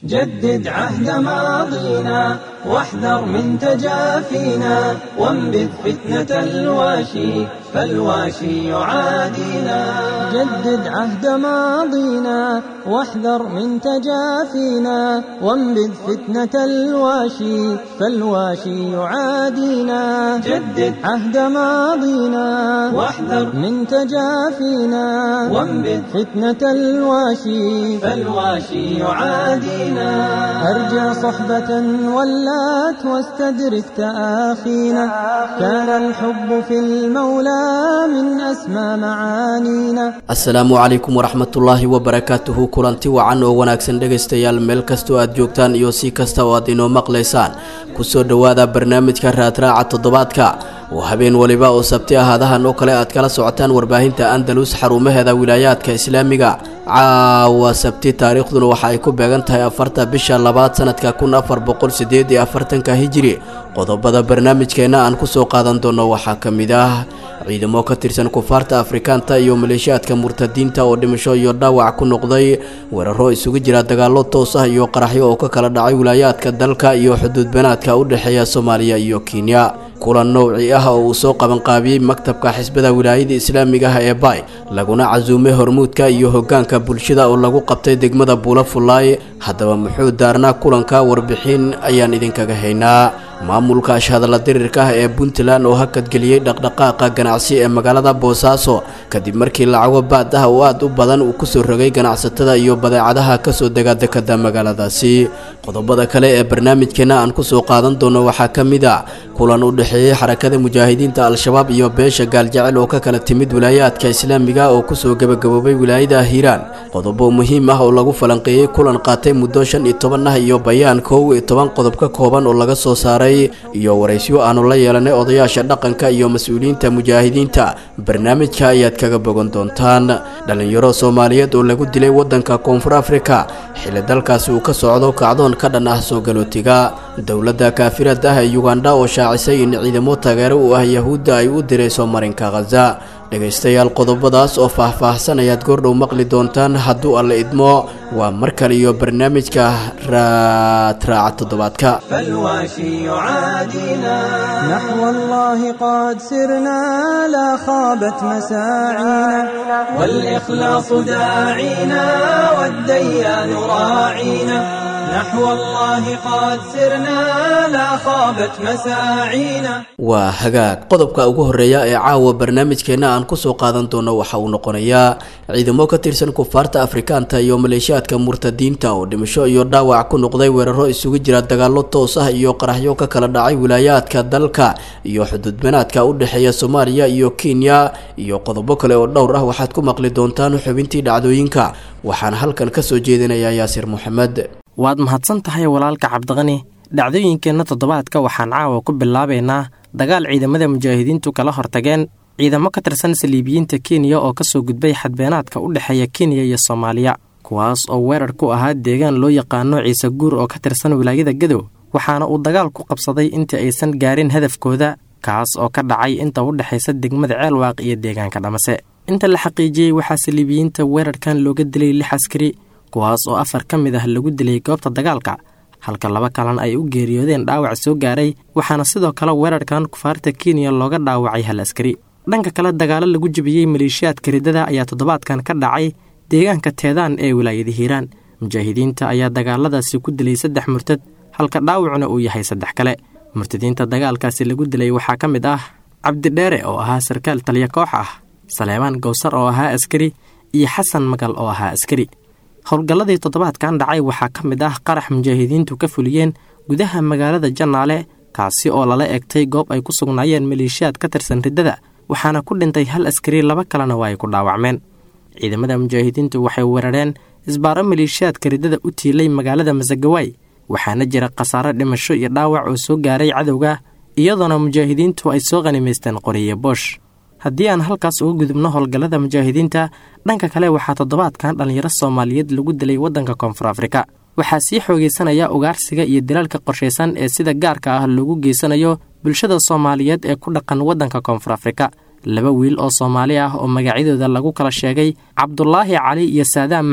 جدد عهد ماضينا واحذر من تجافينا وانبذ فتنة الواشي فالواشي يعادينا جدد عهد ماضينا واحذر من تجافينا وانبذ فتنة الواشي فالواشي يعادينا جدد عهد ماضينا واحذر من تجافينا وانبذ فتنة الواشي فالواشي يعادينا أرجع صحبة ولات واستدرك تآخينا كان الحب في المولى من أسمى معانينا asalaamu calaykum waraxmatullaahi wabarakaatuhu kulanti wacan oo wanaagsan dhegaystayaal meel kastoo aad joogtaan iyo si kasta oo aad inoo maqlaysaan kusoo dhowaada barnaamijka raadraaca toddobaadka oo habeen waliba oo sabti ahaadahan oo kale aad kala socotaan warbaahinta andalus xarumaheeda wilaayaadka islaamiga caawa sabti taariikhduna waxa ay ku beegan tahay afarta bisha labaad sanadka kun afar boqol sideed iyo afartanka hijiri qodobada barnaamijkeenna aan kusoo qaadan doono waxaa ka mid ah ciidamo ka tirsan kufaarta afrikaanta iyo maleeshiyaadka murtadiinta oo dhimasho iyo dhaawac ku noqday weeraro isugu jira dagaallo toos ah iyo qaraxyo oo ka kala dhacay wilaayaadka dalka iyo xuduudbanaadka u dhexeeya soomaaliya iyo kenya kulan nowci ah oo uu soo qabanqaabiyey maktabka xisbada wilaayada islaamiga ah ee bay laguna casuumay hormuudka iyo hoggaanka bulshada oo lagu qabtay degmada buula fullaay haddaba muxuu daarnaa kulanka warbixin ayaan idinkaga haynaa maamulka ashhadalla dirirka ah ee puntland oo hakadgeliyey dhaqdhaqaaqa ganacsi ee magaalada boosaaso kadib markii lacago baad ah oo aad u badan uu kusoo rogay ganacsatada iyo badeecadaha kasoo dega dekada magaaladaasi qodobada kale ee barnaamijkeena aan kusoo qaadan doono waxaa ka mid a kulan u dhexeeyey xarakada mujaahidiinta al-shabaab iyo beesha gaaljecel oo ka kala timid wilaayaadka islaamiga oo kusoo gebagaboobay wilaayada hiiraan qodobo muhiim ah oo lagu falanqeeyey kulan qaatay muddo shan iyo toban ah iyo bayaan kow iyo toban qodob ka kooban oo laga soo saaray iyo waraysyo aanu la yeelanay odayaasha dhaqanka iyo mas-uuliyiinta mujaahidiinta barnaamijka ayaad kaga bogan doontaan dhallinyaro soomaaliyeed oo lagu dilay waddanka koonfur afrika xilli dalkaasi uu ka socdo kacdoon ka dhan ah soo galootiga dowladda kaafirada ah ee yugandha oo shaacisay in ciidamo taageero u ah yahuudda ay u dirayso marinka khaza dhegaystayaal qodobadaas oo faah-faahsan ayaad goordhow maqli doontaan hadduu alla idmo waa mar kale iyo barnaamijka raadraaca toddobaadka فالواشي يعادينا نحو الله قد سرنا لا خابت مساعينا والإخلاص داعينا والديان راعينا نحو الله قد سرنا لا خابت مساعينا waa hagaag qodobka ugu horeeya ee caawa barnaamijkeenna aan kusoo qaadan doono waxa uu noqonayaa ciidamo ka tirsan kufaarta afrikaanta iyo maleeshiyaadka murtadiinta oo dhimasho iyo dhaawac ku noqday weeraro isugu jira dagaallo toos ah iyo qaraxyo ka kala dhacay wilaayaadka dalka iyo xuduudbanaadka u dhexeeya soomaaliya iyo kenya iyo qodobo kale oo dhowr ah waxaad ku maqli doontaan xubintii dhacdooyinka waxaan halkan kasoo jeedinayaa yaasir moxamed waad mahadsan tahay walaalka cabdiqani dhacdooyinkeenna toddobaadka waxaan caawa ku bilaabaynaa dagaal ciidamada mujaahidiintu kala hortageen ciidamo ka tirsan saliibiyiinta kenya oo kasoo gudbay xadbeenaadka u dhexeeya kenya iyo soomaaliya kuwaas oo weerar ku ahaa deegaan loo yaqaano ciise guur oo ka tirsan wilaayada gadow waxaana uu dagaal ku qabsaday intii aysan gaarin hadafkooda kaas oo ka dhacay inta u dhexaysa degmada ceelwaaq iyo deegaanka dhamase inta la xaqiijiyey waxaa saliibiyiinta weerarkan looga dilay lix askari kuwaas oo afar ka mid ah lagu dilay goobta dagaalka halka laba kalena ay u geeriyoodeen dhaawac soo gaaray waxaana sidoo kale weerarkan kufaarta kenya looga dhaawacay hal askari dhanka kale dagaalo lagu jebiyey maleeshiyaadka riddada ayaa toddobaadkan ka dhacay deegaanka teedaan ee wilaayada hiiraan mujaahidiinta ayaa dagaaladaasi ku dilay saddex murtad halka dhaawacuna uu yahay saddex kale murtadiinta dagaalkaasi lagu dilay waxaa ka mid ah cabdidheere oo ahaa sarkaal taliya koox ah saleebaan gowsar oo ahaa askari iyo xasan magal oo ahaa askari howlgalladii toddobaadkan dhacay waxaa ka mid ah qarax mujaahidiintu ka fuliyeen gudaha magaalada jannaale kaasi oo lala egtay goob ay ku sugnaayeen maleeshiyaad ka tirsan riddada waxaana ku dhintay hal askari laba kalena waa ay ku dhaawacmeen ciidamada mujaahidiintu waxay weerareen isbaaro maleeshiyaadka riddada u tiilay magaalada masagawaay waxaana jira khasaaro dhimasho iyo dhaawac oo soo gaaray cadowga iyadoona mujaahidiintu ay soo qhanimaysteen qoriye boosh haddii aan halkaas uga gudubno howlgallada mujaahidiinta dhanka kale waxaa toddobaadkan dhallinyaro soomaaliyeed lagu dilay waddanka koonfur afrika waxaa sii xoogaysanaya ugaarsiga iyo dilaalka qorshaysan ee sida gaarka ah loogu geysanayo bulshada soomaaliyeed ee ku dhaqan waddanka koonfur afrika laba wiil oo soomaali ah oo magacyadooda lagu kala sheegay cabdulaahi cali iyo saadaam maxmed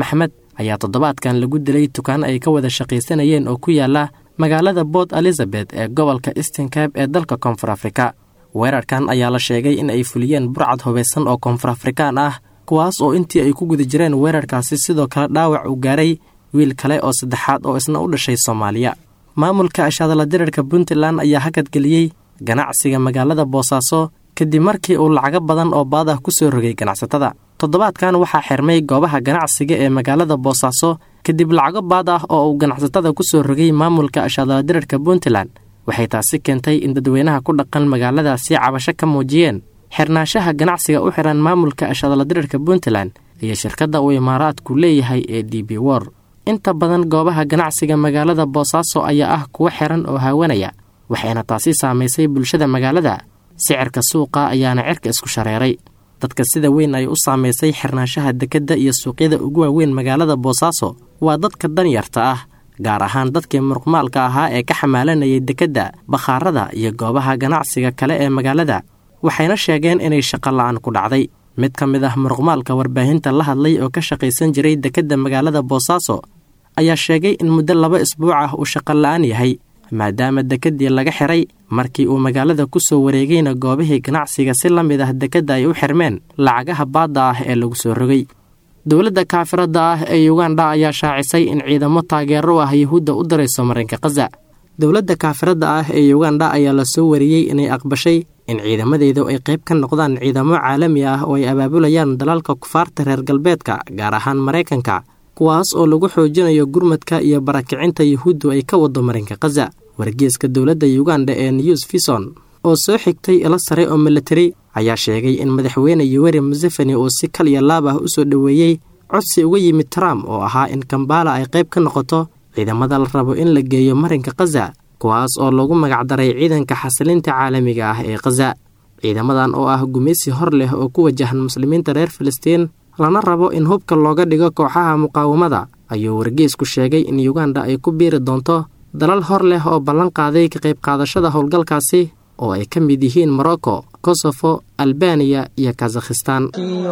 ayaa toddobaadkan lagu dilay tukaan ay ka wada shaqaysanayeen oo ku yaala magaalada port elizabeth ee gobolka eastincab ee dalka koonfur afrika weerarkan ayaa la sheegay in ay fuliyeen burcad hubaysan oo koonfur afrikaan ah kuwaas oo intii ay ku guda jireen weerarkaasi sidoo kale dhaawac uu gaaray wiil kale oo saddexaad oo isna u dhashay soomaaliya maamulka ashadala dirarka puntland ayaa hakadgeliyey ganacsiga magaalada boosaaso kadib markii uu lacago badan oo baad ah ku soo rogay ganacsatada toddobaadkan waxaa xirmay goobaha ganacsiga ee magaalada boosaaso kadib lacago baad ah oo uu ganacsatada ku soo rogay maamulka ashadala dirarka puntland waxay taasi keentay in dadweynaha ku dhaqan magaaladaasi cabasho ka muujiyeen xirnaanshaha ganacsiga u xiran maamulka ashadala dirarka puntland iyo shirkadda uu imaaraadku leeyahay ee d b wor inta badan goobaha ganacsiga magaalada boosaaso ayaa ah kuwo xiran oo haawanaya waxayna taasi saamaysay bulshada magaalada sicirka suuqa ayaana cirka isku shareeray dadka sida weyn ay u saamaysay xirnaanshaha dekedda iyo suuqyada ugu waaweyn magaalada boosaaso waa dadka danyarta ah gaar ahaan dadkii muruqmaalka ahaa ee ka xamaalanayay dekedda bakhaarada iyo goobaha ganacsiga kale ee magaalada waxayna sheegeen inay shaqo la-aan ku dhacday mid ka mid ah muruqmaalka warbaahinta la hadlay oo ka shaqaysan jiray dekedda magaalada boosaaso ayaa sheegay in muddo laba isbuuc ah uu shaqo la-aan yahay maadaama dekeddii laga xiray markii uu magaalada ku soo wareegayna goobihii ganacsiga si la mid ah dekedda ay u xirmeen lacagaha baadda ah ee lagu soo rogay dowladda kaafiradda ah ee yuganda ayaa shaacisay in ciidamo taageero ah yuhuudda u dirayso marinka khaza dowladda kaafiradda ah ee yuganda ayaa la soo wariyey inay aqbashay in ciidamadeedu ay qayb ka noqdaan ciidamo caalami ah oo ay abaabulayaan dalalka kufaarta reer galbeedka gaar ahaan maraykanka kuwaas oo lagu xoojinayo gurmadka iyo barakicinta yuhuuddu ay ka wado marinka khaza wargeeska dowladda yuganda ee news fison oo soo xigtay ilo sare oo militari ayaa sheegay in madaxweyne yuweri museveni uu si kal iyo laab ah u soo dhoweeyey codsi uga yimid trump oo ahaa in kambala ay qayb ka noqoto ciidamada la rabo in la geeyo marinka khaza kuwaas oo lagu magacdaray ciidanka xasilinta caalamiga ah ee khaza ciidamadan oo ah gumaysi hor leh oo ku wajahan muslimiinta reer filistiin lana rabo in hubka looga dhigo kooxaha muqaawamada ayuu wargeesku sheegay in yuganda ay ku biiri doonto dalal hor leh oo ballan qaaday ka qayb qaadashada howlgalkaasi oo ay ka mid yihiin morocco kosofo albaniya iyo kazakhistan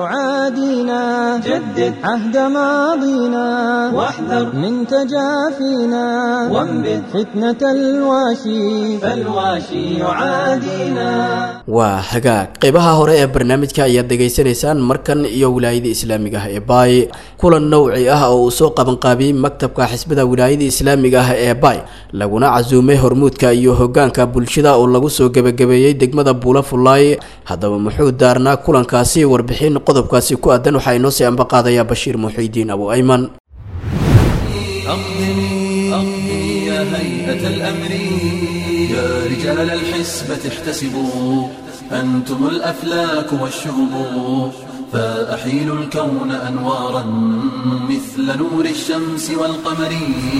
يعادينا جدد عهد ماضينا واحذر من تجافينا وانبذ فتنة الواشي فالواشي يعادينا waa hagaag qeybaha hore ee barnaamijka ayaad dhegaysanaysaan markan iyo wilaayada islaamiga ah ee baay kulan nowci ah oo uu soo qabanqaabiyey maktabka xisbada wilaayada islaamiga ah ee baay laguna casuumay hormuudka iyo hogaanka bulshada oo lagu soo gebagabeeyey degmada buula fullaay haddaba muxuu daarnaa kulankaasi warbixin qodobkaasi ku aadan waxaa inoo sii ambaqaadayaa bashiir muxiidiin abu ayman أقدمي أقدمي يا هيئة الأمر يا رجال الحسبة احتسبوا أنتم الأفلاك والشهب فأحيلوا الكون أنوارا مثل نور الشمس والقمر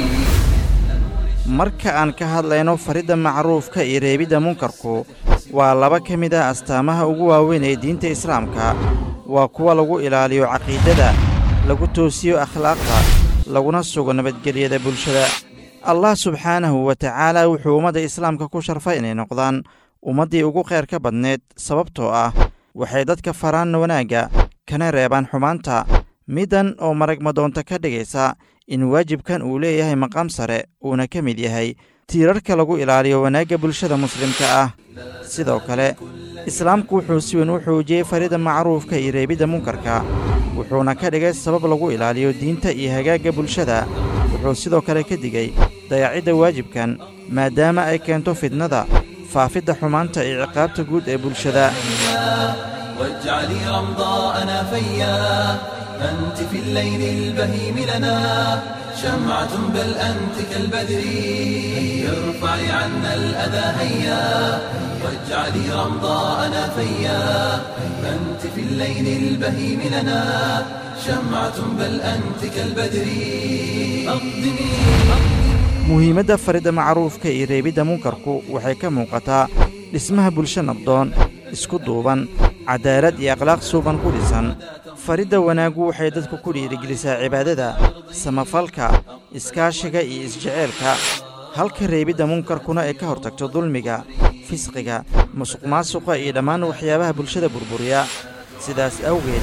marka aan ka hadlayno faridda macruufka iyo reebidda munkarku waa laba ka mid ah astaamaha ugu waaweyn ee diinta islaamka waa kuwa lagu ilaaliyo caqiidada lagu toosiyo akhlaaqda laguna sugo nabadgelyada bulshada allah subxaanahu wa tacaala wuxuu ummadda islaamka ku sharfay inay noqdaan ummaddii ugu khayr ka badneed sababtoo ah waxay dadka faraan wanaagga kana reebaan xumaanta middan oo marag madoonta ka dhigaysa in waajibkan uu leeyahay maqaam sare uuna ka mid yahay tiirarka lagu ilaaliyo wanaagga bulshada muslimka ah sidoo kale islaamku wuxuu si weyn u xoojiyey faridda macruufka iyo reebidda munkarka wuxuuna ka dhigay sabab lagu ilaaliyo diinta iyo hagaagga bulshada wuxuu sidoo kale ka digey dayacidda waajibkan maadaama ay keento fidnada faafidda xumaanta iyo ciqaabta guud ee bulshada واجعلي رمضاءنا فيا أنت في الليل البهيم لنا شمعة بل أنت كالبدر ارفعي عنا الأذى هيا واجعلي رمضاءنا فيا أنت في الليل البهيم لنا شمعة بل أنت كالبدر أقدمي muhiimadda faridda macruufka iyo reebidda munkarku waxay ka muuqataa dhismaha bulsho nabdoon isku duuban cadaalad iyo akhlaaq suuban ku dhisan faridda wanaaggu waxay dadku ku dhiirigelisaa cibaadada samafalka iskaashiga iyo isjeceelka halka reebidda munkarkuna ay ka hortagto dulmiga fisqiga musuqmaasuqa iyo dhammaan waxyaabaha bulshada burburiya sidaas awgeed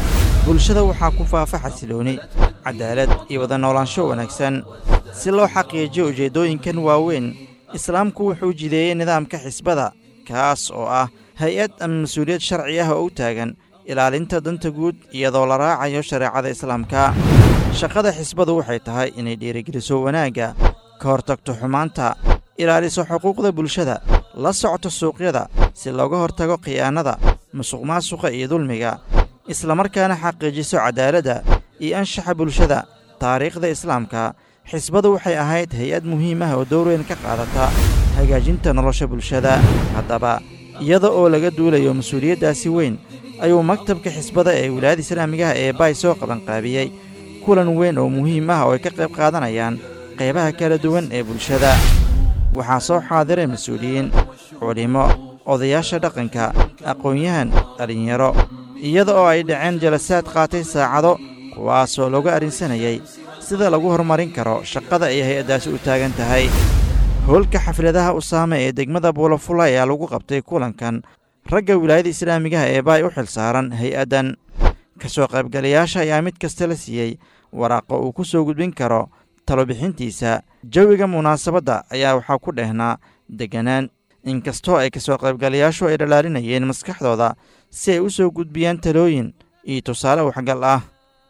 bulshada waxaa ku faafa xasilooni cadaalad iyo wada noolaansho wanaagsan si loo xaqiijiyo ujeeddooyinkan waaweyn islaamku wuxuu jideeyey nidaamka xisbada kaas oo ah hay-ad ama mas-uuliyad sharci ah oo u taagan ilaalinta danta guud iyadoo la raacayo shareecada islaamka shaqada xisbadu waxay tahay inay dhiirigeliso wanaagga ka hortagto xumaanta ilaaliso xuquuqda bulshada la socto suuqyada si looga hortago khiyaanada musuqmaasuqa iyo dulmiga islamarkaana xaqiijiso cadaaladda iyo anshaxa bulshada taariikhda islaamka xisbadu waxay ahayd hay-ad muhiim ah oo door weyn ka qaadata hagaajinta nolosha bulshada haddaba iyada oo laga duulayo mas-uuliyaddaasi weyn ayuu maktabka xisbada ee wilaayada islaamigaha ee baay soo qabanqaabiyey kulan weyn oo muhiim ah oo ay ka qayb qaadanayaan qaybaha kala duwan ee bulshada waxaa soo xaadiray mas-uuliyiin culimmo odayaasha dhaqanka aqoon-yahan dhallinyaro iyada oo ay dhaceen jalasaad qaatay saacado kuwaasoo looga arrinsanayay sida lagu horumarin karo shaqada ay hay-addaasi u taagan tahay howlka xafladaha usaame ee degmada buulafula ayaa lagu qabtay kulankan ragga wilaayada islaamigaha ee baay u xil saaran hay-addan ka soo qaybgalayaasha ayaa mid kasta la siiyey waraaqo uu ku soo gudbin karo talobixintiisa jawiga munaasabadda ayaa waxaa ku dhehnaa degganaan inkastoo ay ka soo qaybgalayaashu ay dhalaalinayeen maskaxdooda si ay u soo gudbiyaan talooyin iyo tusaale waxgal ah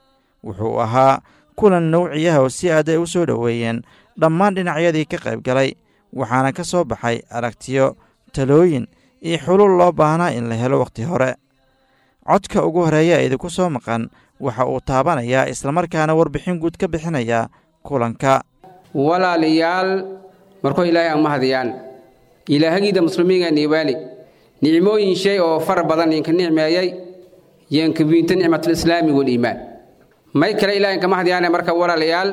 wuxuu ahaa kulan nawciyaha oo si aad ay u soo dhoweeyeen dhammaan dhinacyadii ka qaybgalay waxaana ka soo baxay aragtiyo talooyin iyo xulul loo baahnaa in la helo wakhti hore codka ugu horeeya idinku soo maqan waxa uu taabanayaa islamarkaana warbixin guud ka bixinayaa kulanka walaalayaal markuu ilaahay aan mahadiyaan ilaahagiida muslimiinga niibaali nicmooyin shay oo fara badan idinka nicmeeyey yeenkabiinta nicmatulislaami waliimaan may kale ilahay inka mahadiyaane marka walaalayaal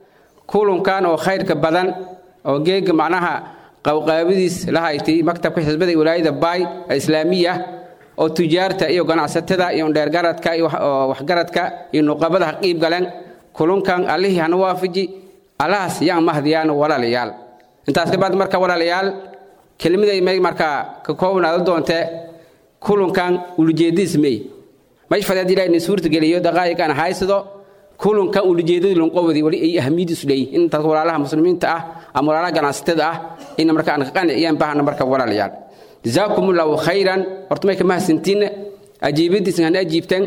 kulunkan oo khayrka badan oo geega macnaha qawqaabadiis la haytay maktabka xisbada iyo walaayada baay islaamiya oo tujaarta iyo ganacsatada iyo dheergaradka iyo waxgaradka iyo nuqabada ha qiib galeen kulunkan allihii hana waafiji allahaas yaan mahdiyaan walaalayaal intaas ka baad marka walaalayaal kelmaday may markaa ka koobnaada doontee kulunkan ulujeediis mey mayfadeed ilaah ina suurta geliyo daqaa'iq aan haysado kulunkan ulujeedadii lunqobadi wali ay ahmiyadiisu leeyihin in dadka walaalaha muslimiinta ah ama walaalaha ganacsatada ah in marka aan ka qanciyaan baahna marka walaalayaal jazaakum allahu khayran horta may ka mahadsantiinna ajiibadiisan hana ajiibteen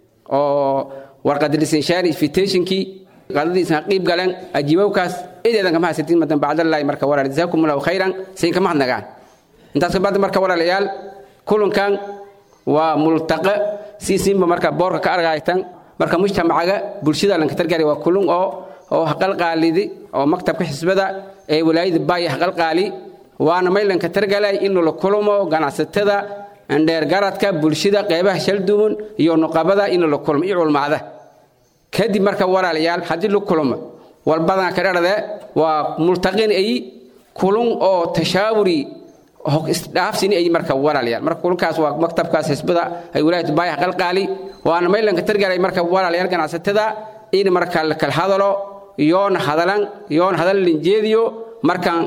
oo warqadilisinshari invitationkii qadadiisan qiib galeen ajiibowkaas cideedan ka mahadsantiin madan bacdallaahi marka walaal jazaakum allahu khayran sayn ka mahadnagaan intaas ka bacdi marka walaalayaal kulankan waa multaqa siisinba marka boorka ka argaytan marka mujtamacaga bulshada lanka targari waa kulun oo oo haqalqaalidi oo maktabka xisbada ee walaayada baaya haqalqaali waana maylanka targalay in la kulmo ganacsatada dheergaradka bulshada qeybaha shaldumun iyo nuqabada in la kulmo iyo culmaada kadib marka walaalayaal haddii la kulmo walbadan ka dharade waa multaqin ay kulun oo tashaawuri isdhaafsini ay marka walaalayaal marka kulunkaas waa maktabkaas xisbada ay walaayada baaya haqalqaali waana maylanka targalay marka walaalayaal ganacsatada in marka la kala hadalo yoona hadalan yoona hadal linjeediyo markaan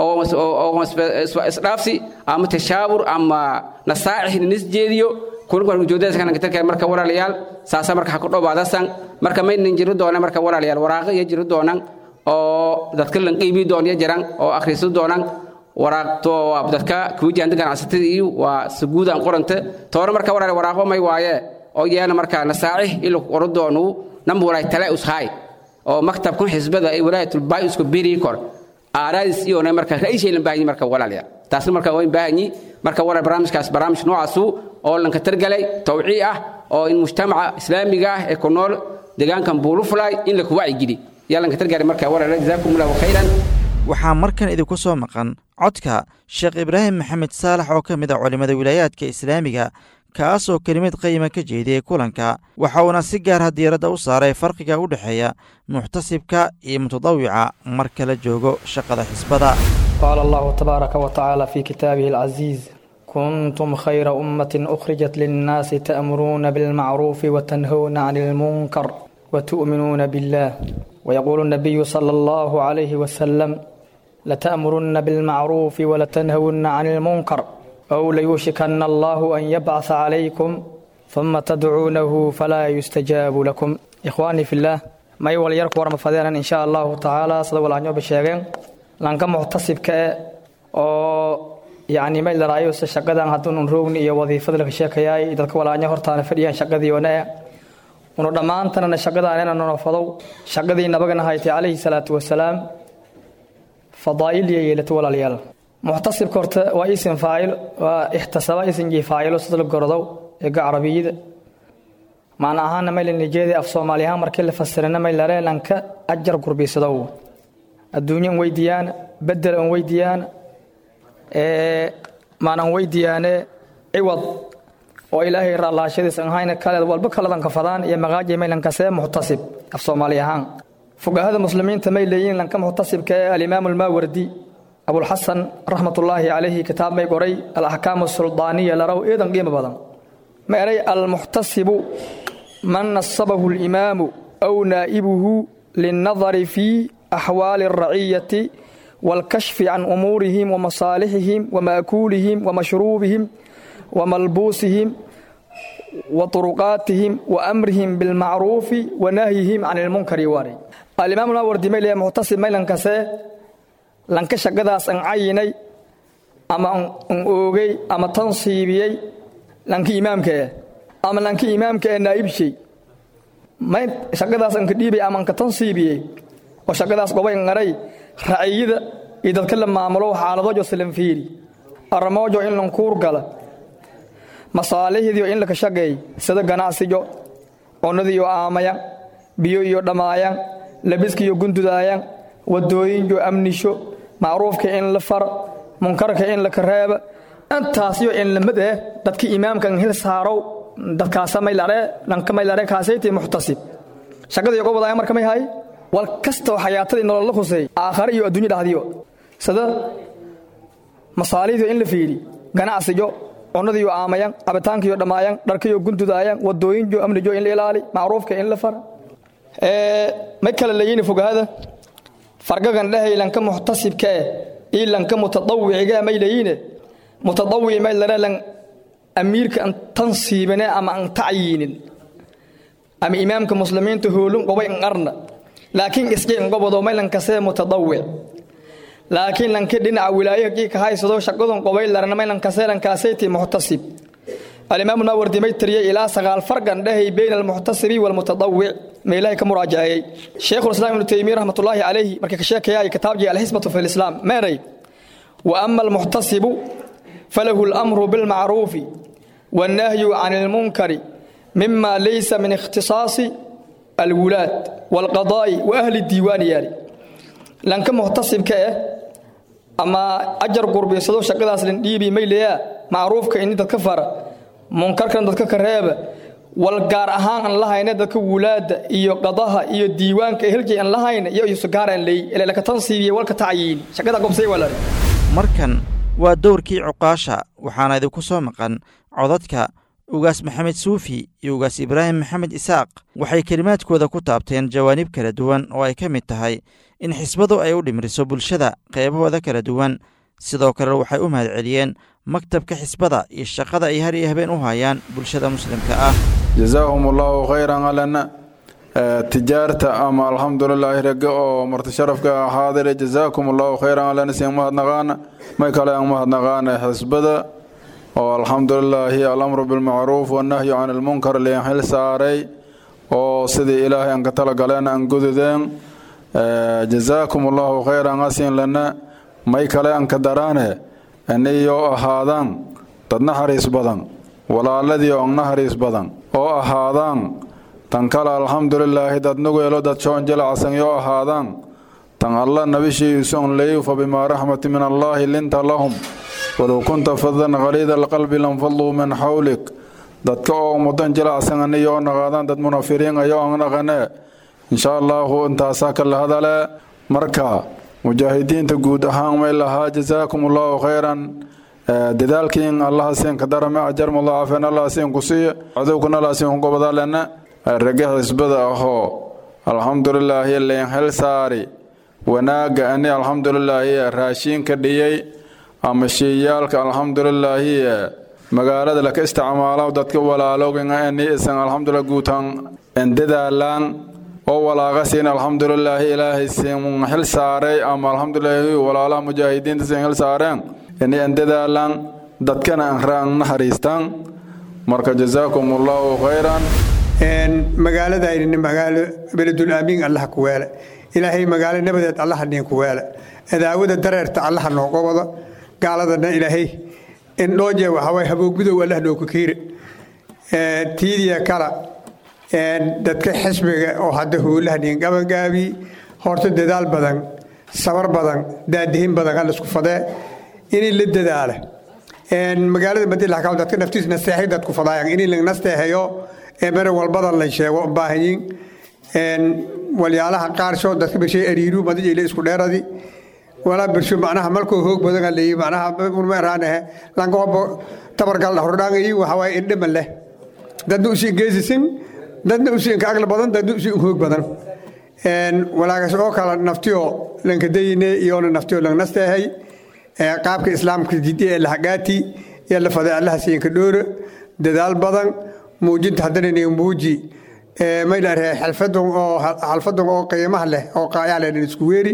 oo isdhaafsi ama tashaawur ama nasaacix nisjeediyo kulankujoodaskanankatarkay marka walaalayaal saasa marka ha ku dhowaadasan marka maynan jiri doona marka walaalayaal waraaqo iyo jiri doonan oo dadka lanqiibi doon iyo jiran oo akhriisu doonan waraaqto dadka kuwijahanta ganacsatada iyo waa saguudan qoranta toona marka walaal waraaqo may waaye oo yeena marka nasaacix ilo qoro doonu namba walaay tale ushaay oo maktabkan xisbada ee walaayatul isku biri kor aaraadis iyo marka ra'iishay baahanyi marka walaalayaal taasna marka waa baahanyi marka walaal barnaamijkaas barnaamij noocaasu oo lanka targalay tawcii ah oo in mujtamaca islaamiga ah ee ku nool deegaankan buulufulay in la ku wacyigeli yaa lanka targalay marka walaal jazaakum allahu khayran waxaa markan idinku soo maqan codka sheekh ibraahim maxamed saalax oo ka mid a culimmada wilaayaadka islaamiga kaas oo kelimad qayima ka jeediyey kulanka waxa uuna si gaarha diiradda u saaray farqiga u dhexeeya muxtasibka iyo mutadawica marka la joogo shaqada xisbada qaala allahu tabaaraka wa tacaala fii kitaabihi alcaziiz kuntum khayra ummatin ukhrijat linnaasi ta'muruuna bilmacruufi watanhowna cani ilmunkar watu'minuuna billah wayaquulu nabiyu sala allahu calayhi wasalam lata'murunna bilmacruufi walatanhowna cani ilmunkar أو ليوشكن الله أن يبعث عليكم ثم تدعونه فلا يستجاب لكم إخواني في الله ما يول يرك ورم فدينا إن شاء الله تعالى صلى الله عليه وسلم لانك محتسب كأ أو يعني ما إلا رأيه شقدان هدون روغني iyo wadiifada laga sheekayay dadka walaanya hortaana fadhiyaan shaqadii wanaa unu dhammaantana shaqadaan inaan nonofadow shaqadii nabagana haytay calayhi salaatu wasalaam fadaa'il iyo yeelato walaalayaal muxtasibka horta waa isin faacil waa ixtasaba isinkii faacilo sida la gorodow eega carabiyada macna ahaana mayla nijeeda af soomaali ahaan markii la fasirana maylare lanka ajar gurbisadow adduunyo an weydiiyaana bedel an weydiiyaana maanan weydiiyaane ciwad oo ilaahay raalaashadiis an hayna kaleed walba kaladan kafadaan iyo maqaaji maylankasee muxtasib af soomaali ahaan fugahada muslimiinta may leeyihiin lanka muxtasibka ee alimaamu almaawardi abulxasan raxmatullaahi calayhi kitaab may qoray alaxkaamu suldaaniya laraw eedan qiimo badan ma eray almuxtasibu man nasabahu alimaamu aw naa'ibuhu linnadari fii axwaali alraciyati والكشف عن أمورهم ومصالحهم ومأكولهم ومشروبهم وملبوسهم وطرقاتهم وأمرهم بالمعروف ونهيهم عن المنكر واري الإمام الأوردي ميلي محتسب ميلان كسي لانك شقداس أن عيني أما أن أوغي أما تنصيبي لانك إمامك أما لانك إمامك نائب شيء ما شقداس أن كديبي أما أنك تنصيبي وشقداس قوي غري raciyada iyo dadka la maamulo xaaladoojo silanfiiri arramoojo in lankuur gala masaalixdiio in laka shaqeey sida ganacsijo cunnadiiyo aamayan biyo iyo dhamaayan labiskiiyo gundudaayan wadooyinjo amnisho macruufka in la far munkarka in laka reeba intaasyo in lamid eh dadka imaamkan hil saarow dadkaasa maylare dhanka maylare kaasayti muxtasib shaqadii uga wadaaya marka may hay wal kastoo xayaatadii nolol la khusay aakhare iyo adduunyo dhahdiyo sida masaaliihdiyo in la fiidhi ganacsijo cunnadiiyo aamayan cabitaankiyo dhammaayan dharkiyo gundudaayan wadooyinjo amnijo in la ilaali macruufka in la fara may kale leeyini fogahada fargagan dhahay lanka muxtasibka eh iyo lanka mutadawiciga may leeyine mutadawici may lare lan amiirka an tansiibine ama an tacyiinin ama imaamka muslimiinta hoolun qobay an arna laakiin iskii inqobodo maylankasee mutadawic laakiin lanki dhinaca wilaayo kii ka haysado shaqadun qobay larna maylankasee lankaasayti muxtasib alimaamu naawardi may tiriyey ilaa sagaal fargan dhahay bayna almuxtasibi walmutadawic meelahay ka muraajaceeyey sheikhulislaam ibnu taymiya raxmatullaahi calayhi markii ka sheekayay kitaabjii alxisbatu fi lislaam meeray wa ama almuxtasibu falahu alamru bilmacruufi wannahyu can ilmunkari mima laysa min ikhtisaasi alwulaad walqadaa'i wa ahli diiwaani yaali lanka muxtasibka eh ama ajar gurbiysado shaqadaas lindhiibi mayleyaa macruufka ini dadka fara munkarkan dadka ka reeba wal gaar ahaan aan lahayna dadka wulaada iyo qadaha iyo diiwaanka helji aan lahayna iyo isugaar aan leey ilaa laka tansiibiye walka tacyiin shaqada gobsay walaa markan waa dowrkii cuqaasha waxaana idinku soo maqan codadka ugaas maxamed suufi iyo ugaas ibraahim maxamed isaaq waxay kelimaadkooda ku taabteen jawaanib kala duwan oo ay ka mid tahay in xisbadu ay u dhimriso bulshada qeybahooda kala duwan sidoo kale waxay u mahadceliyeen maktabka xisbada iyo shaqada ay har iyo habeen u hayaan bulshada muslimka ah jazaahum allahu khayran alana tijaarta ama alxamdulilaahi rage oo martisharafka xaadire jazaakum allahu khayran alana siin mahadnaqaana may kale aan mahadnaqaana xisbada oo alxamdulilaahi alamru bilmacruuf wannahyu can ilmunkar liin xil saaray oo sidii ilaahay aan ka talagaleen aan gududeen jazaakum allahu khayran asiin lana may kale aan ka daraane iniyoo ahaadaan dad naxariis badan walaaladii oo naxariis badan oo ahaadaan tan kale alxamdulilaahi dad nugeelo dad shoon jilacsan yoo ahaadaan tan alla nabishiiuson leeyu fa bimaa raxmati min allaahi linta lahum walow kunta fadan khaliida alqalbi lanfaduu min xawlik dadka oo mudan jilacsan aniyoo naqaadaan dad munafiriin ayoo aan naqane insha allaahu intaasaa kala hadale marka mujaahidiinta guud ahaan may lahaa jazaakum allahu khayran dadaalkiin allaha siin ka darame ajar mudaacafen allaha siin ku siiye cadowkuna allaha siin ku gobadalena rage xisbada ahoo alxamdulilaahi liin xil saari wanaagga ani alxamdulilaahi raashiinka dhiyey ama shiiyaalka alxamdulilaahi magaalada laka isticmaalo dadka walaalooginga eni isan alxamdulillah guutaan endadaalaan oo walaaqa siin alxamdulilaahi ilaahay siin xil saaray ama alxamdulilaahi walaalaha mujaahidiinta siin xil saareen ini endadaalaan dadkana anraan naxariistaan marka jazaakum allahu khayran magaaladayni magaalo beledul aamiin allaha ku weele ilaahay magaalo nabadeed allaha niin ku weele adaawada dareerta allaha nooga wada gaaladana ilaahay indhooje waxaway haboogudow allah nooku kiire tiidiya kala dadka xisbiga oo hadda howlaha niin gabangaabi horta dadaal badan sabar badan daadihin badan hallisku fadee inay la dadaala magaalada madilaxkaw dadka naftiis nasteexay dadku fadaayan inay la nasteexeeyo mere walbadan la sheego baahanyin walyaalaha qaarsho dadka bishay ariiru madijayla isku dheeradi walaa birsho macnaha malkoo hoog badan leeyi macnaha urmeeraanahe langobo tabargal hordhaangayi waxawaaye indhama leh dadna usii geesisin dadna usii ka agla badan dadna usii hoog badan walaagas oo kala naftiyo lankadayine iyona naftiyo langnasteehay qaabka islaamka jidi ee lahagaati iyo la faday allaha siinka dhoora dadaal badan muujinta haddana nin muuji maylaaree xalfadan oo xalfadan oo qiimaha leh oo qaayaa leh isku weeri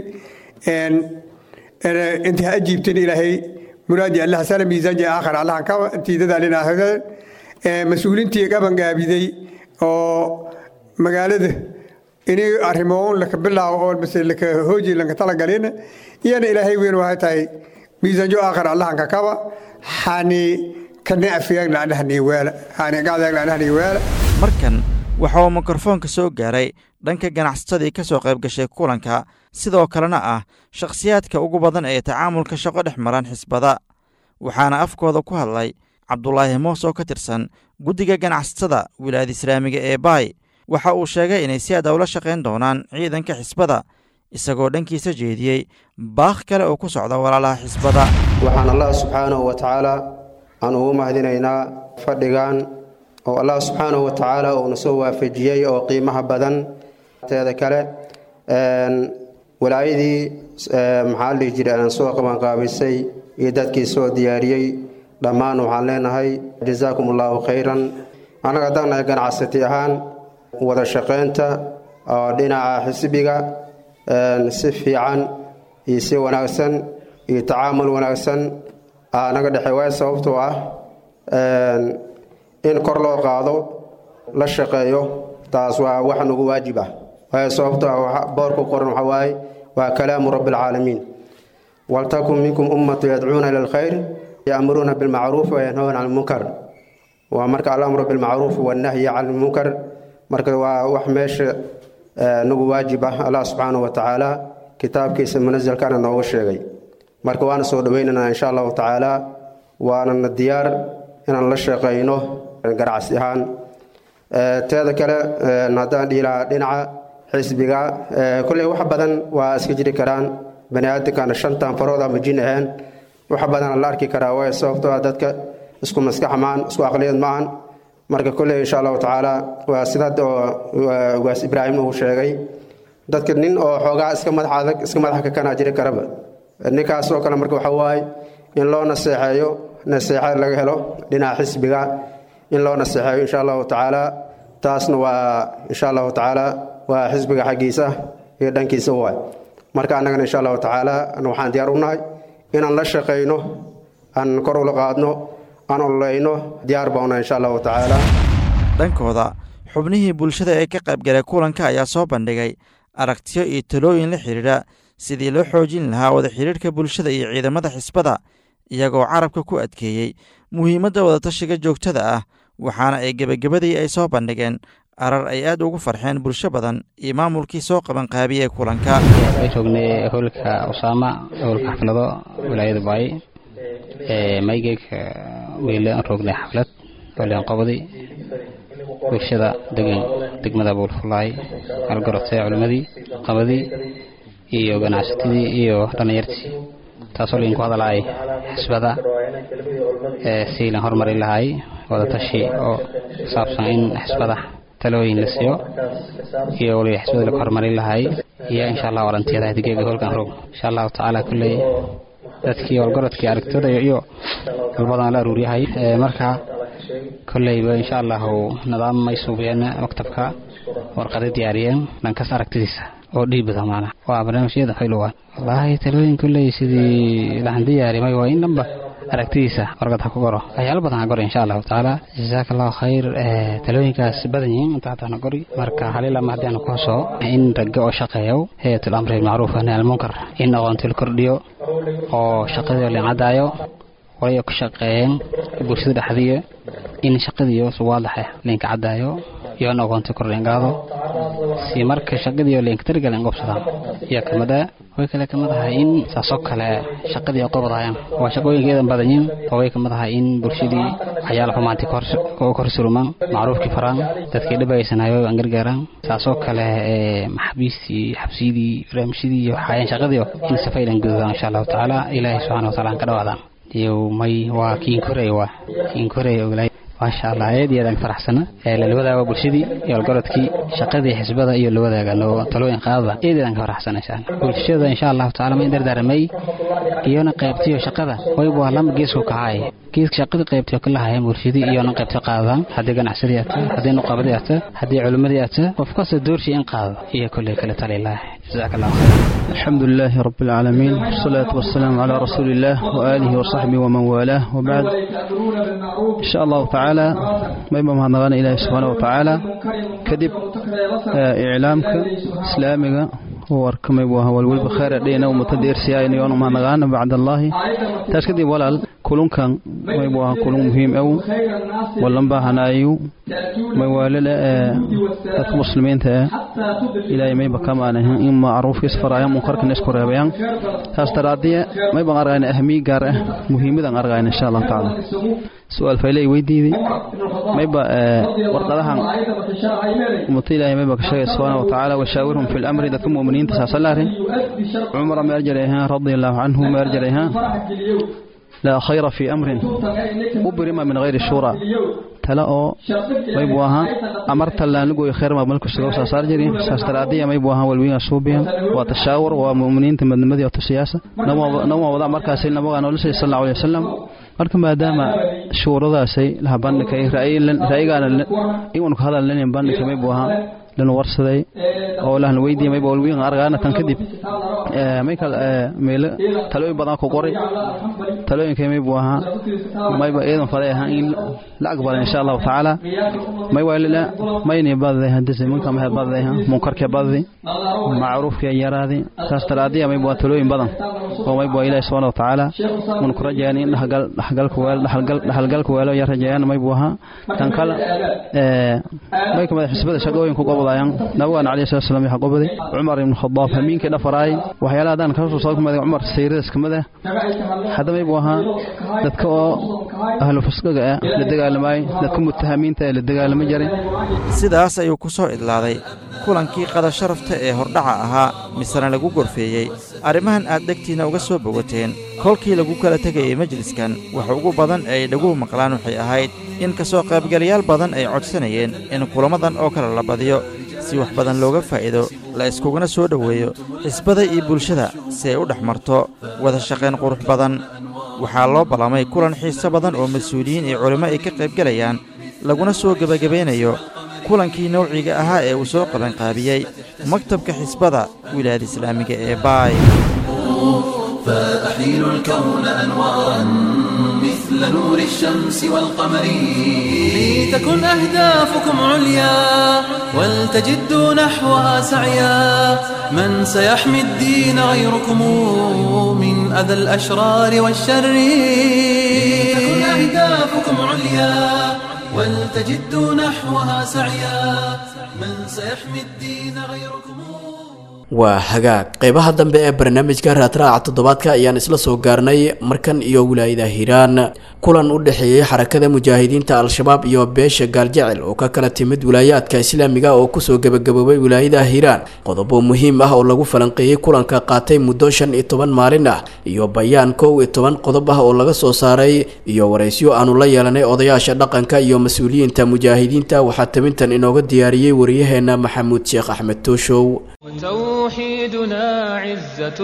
inta ha ajiibteen ilaahay muraadi allah sala miisaanji aakhir allah ka tiidadaalin aakhir mas-uulintii gabangaabiday oo magaalada inay arrimoon laka bilaawo oo mase laka hooji lanka talagalin iyana ilaahay weyn waxay tahay miisaanjo aakhir allahan ka kaba xani markan waxa uu mikrofoonka soo gaaray dhanka ganacsatadii ka soo qayb gashay kulanka sidoo kalena ah shakhsiyaadka ugu badan ee tacaamulka shaqo dhex maran xisbada waxaana afkooda ku hadlay cabdulaahi moos oo ka tirsan guddiga ganacsatada wilaayada islaamiga ee baay waxa uu sheegay inay si aad ula shaqayn doonaan ciidanka xisbada isagoo dhankiisa jeediyey baakh kale oo ku socda walaalaha xisbada waxaan allah subxaanahu wa tacaala aan ugu mahadinaynaa fadhigan oo allah subxaanahu wa tacaala uuna soo waafajiyey oo qiimaha badan teeda kale walaayadii maxaa dhihi jiray aan soo qabanqaabisay iyo dadkii soo diyaariyey dhammaan waxaan leenahay jazaakum allahu khayran annaga haddaan nahay ganacsati ahaan wada shaqaynta oo dhinaca xisbiga si fiican iyo si wanaagsan iyo tacaamul wanaagsan naga dhexey waay sababtoo ah in kor loo qaado la shaqeeyo taas waa wax nagu waajib ah waay sababtoo ah boorku qoran waxa waaye waa kalaamu rabbi alcaalamiin waltakun minkum ummatu yadcuuna ila alkhayr ya'muruuna bilmacruuf wayanhawna can lmunkar waa marka alamru bilmacruuf wannahyi can lmunkar marka waa wax meesha nagu waajib ah allah subxaanahu wa tacaala kitaabkiisa munasalkana nooga sheegay marka waana soo dhoweynaynaa insha allahu tacaala waanana diyaar inaan la shaqayno ganacsi ahaan teeda kale haddaan dhihi lahaa dhinaca xisbiga kolley wax badan waa iska jiri karaan bani aadamkana shantan farood ama jin aheen wax badan la arki karaa waay sababtoo ah dadka isku maskax maan isku aqliyad maahan marka kolley insha allahu tacaala waa sidaad oo ugaas ibraahimna uu sheegay dadka nin oo xoogaa iska madax adag iska madax kakanaa jiri karaba ninkaasoo kale marka waxa waaye in loo naseexeeyo naseexa laga helo dhinaca xisbiga in loo naseexeeyo insha allahu tacaala taasna waa insha allahu tacaala waa xisbiga xaggiisa iyo dhankiisa waay marka annagana insha allahu tacaala waxaan diyaar u nahay inaan la shaqayno aan kor ula qaadno aan ololeyno diyaar bauna insha allahu tacaala dhankooda xubnihii bulshada ee ka qaybgalay kulanka ayaa soo bandhigay aragtiyo iyo talooyin la xidhiidha sidii loo xoojin lahaa wada xidhiidhka bulshada iyo ciidamada xisbada iyagoo carabka ku adkeeyey muhiimadda wadatashiga joogtada ah waxaana ay gebagabadii ay soo bandhigeen arar ay aad ugu farxeen bulsho badan iyo maamulkii soo qabanqaabiyey kulanka joognay howlka usaama howlka xaflado wilaayada baay maygeeg weylaan roognay xaflad walian qobadi bulshada degan degmada buulfulaay algarotay culimmadii qabadii iyo ganacsatadii iyo dhallinyartii taasoo laydinku hadalaay xisbada si lan horumari lahay wadatashi oo saabsan in xisbada talooyin la siiyo iyo waliba xisbada lagu horumarin lahay iyo insha allah walantiyada hadigeega howlkan roog insha allahu tacaala kulley dadkii walgorodkii aragtida iyo dalbadan la aruuryahay marka kolleyba insha allahu nidaam may suubiyeen maktabka warqada diyaariyeen dhankaas aragtidiisa oo dhiibada maana waa barnaamijyada xilowaan wallaahi talooyin kolley sidii lahan diyaarimay waa in dhanba aragtidiisa warqad ha ku goro waxyaalo badan ha goro insha allahu tacaala jasaaka allahu khayr talooyinkaas badan yihiin inta hataan gori marka halilama haddii aan ku hoso in ragga oo shaqeeyo hayatul amri macruuf nahy almunkar in aqoonti la kordhiyo oo shaqadii la cadaayo way ku shaqeeyeen bulshada dhexdiiya in shaqadiiyo suwaadaxa leenka cadaayo iyo in aqoonti kordhin qaado si marka shaqadiiyo leenka targalan qobsadaan iyo kamida way kale kamid ahay in saasoo kale shaqadii qobadayaan waa shaqooyinkeedan badanyiin oo way kamid ahay in bulshadii waxyaala xumaanti kor surumaan macruufkii faraan dadkii dhibaysanayo aan gargaaraan saasoo kale maxabiistii xabsiyadii barnaamijyadii iyo waxaayaan shaqadiio in safaydan gududaan insha allahu tacaala ilaahay subxana wa taala aan ka dhawaadaan iyo may waa kiin koray waa kiin koray oglaay maasha allah aad iyo aad aan faraxsana la wadaaga bulshadii iyo algorodkii shaqadii xisbada iyo la wadaaga talooyin qaadada aad iyo aan ka faraxsana insha allah bulshada insha allahu tacaala ma dardaaramay iyona qaybtiyo shaqada wayba waa lama geesku kacaay geeska shaqadii qaybtiyo ka lahayeen bulshadii iyona qaybtiyo qaadadaan haddii ganacsadii ata haddii nuqabadii ata haddii culimmadii ata qof kasta doorshii in qaado iyo kolley kale talilah جزاك الله خير الحمد لله رب العالمين والصلاة والسلام على رسول الله وآله وصحبه ومن والاه وبعد إن شاء الله تعالى ما يبقى مهنغانا إلهي سبحانه وتعالى كدب إعلامك إسلامك warkamay buu ahaa walweliba khayr adheyna ummata deersiyaayna yoona mahadnaqaana bacd allaahi taas kadib walaal kulunkan may buu ahaa kulun muhiim ow wallan baahanaayu may waalala ee dadka muslimiinta ee ilaahay mayba kamaanahan in macruufkiis faraayaan munkarkana isku reebayaan taas daraadiya mayban argayna ahmiy gaar ah muhiimadan argayna insha allahu tacaala su-aal faylay weydiiday mayba warqadahan ummata ilaahay mayba ka sheegay subxaana wa tacaala washaawirhum fi lamri dadka mu'miniinta saasalaare cumara ma erjarayhaan radia allahu canhu ma erjarayhaan laa khayra fii amrin ubrima min hayri shura tale oo maybu ahaa amarta laanlugoy khayr maamalku sugo saasaar jiri saas daraadiya maybu ahaa walwiinga suubiya waa tashaawur waa mu'miniinta madnimadii oo tusiyaasa nama wada markaasi nabaga noloshay sal allahu alay wasalam marka maadaama shuuradaasay laha bandhigay ra'yigaana iwan ku hadal lenin bandhigay maybu ahaa lana warsaday oo lahna weydiiya mayba walwiin argaana tan kadib mayka meelo talooyin badan ku qoray talooyinkay maybu ahaa mayba iidan faday ahaa in la aqbala insha allahu tacaala may waalila mayni badday hadise minka mahe badday munkarke baddi macruufke yaraadi saas daraadiya maybu waa talooyin badan oo maybu waa ilaahi subxaana wa tacaala mun ku rajayaan in dhaxalgalka weel dhaxalgalka weelo ya rajayaan maybu ahaa tan kale may kamid xisbada shaqooyin ku qobodayaan nabigaan calayhi salatu wasalam yaxa qoboday cumar ibn khadaab hamiinkii dhafaraay waxyaalaha haddaan kasoo soo kumada cumar sayridas kamid ah hadda maybu ahaa dadka oo ahlu fasqiga ah la dagaalamay dadka mutahamiinta ee la dagaalama jiray sidaas ayuu ku soo idlaaday kulankii qada sharafta ee hordhaca ahaa misena lagu gorfeeyey arrimahan aad dhegtiinna uga soo bogateen kolkii lagu kala tegayey majliskan waxa ugu badan ee ay dhaguhu maqlaan waxay ahayd in ka soo qaybgalayaal badan ay codsanayeen in kulammadan oo kale la badiyo si wax badan looga faa'iido la iskuguna soo dhoweeyo xisbada iyo bulshada si ay u dhex marto wada shaqayn qurux badan waxaa loo ballamay kulan xiiso badan oo mas-uuliyiin iyo culimmo ay ka qaybgelayaan laguna soo gebagabeynayo kulankii nawciga ahaa ee uu soo qabanqaabiyey maktabka xisbada wilaayada islaamiga ee baay فأحيلوا الكون أنوارا مثل نور الشمس والقمر لتكن أهدافكم عليا ولتجدوا نحوها سعيا من سيحمي الدين غيركم من أذى الأشرار والشر لتكن أهدافكم عليا ولتجدوا نحوها سعيا من سيحمي الدين غيركم waa hagaag qeybaha dambe ee barnaamijka raadraaca toddobaadka ayaan isla soo gaarnay markan iyo wilaayada hiiraan kulan u dhexeeyey xarakada mujaahidiinta al-shabaab iyo beesha gaaljecel oo ka kala timid wilaayaadka islaamiga oo kusoo gebagaboobay wilaayada hiiraan qodobo muhiim ah oo lagu falanqeeyey kulanka qaatay muddo shan iyo toban maalin ah iyo bayaan kow iyo toban qodob ah oo laga soo saaray iyo waraysyo aanu la yeelanay odayaasha dhaqanka iyo mas-uuliyiinta mujaahidiinta waxaa tabintan inooga diyaariyey wariyaheena maxamuud sheekh axmed tooshow توحيدنا عزة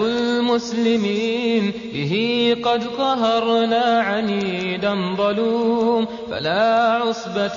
المسلمين به قد قهرنا عنيدا ظلوم فلا عصبة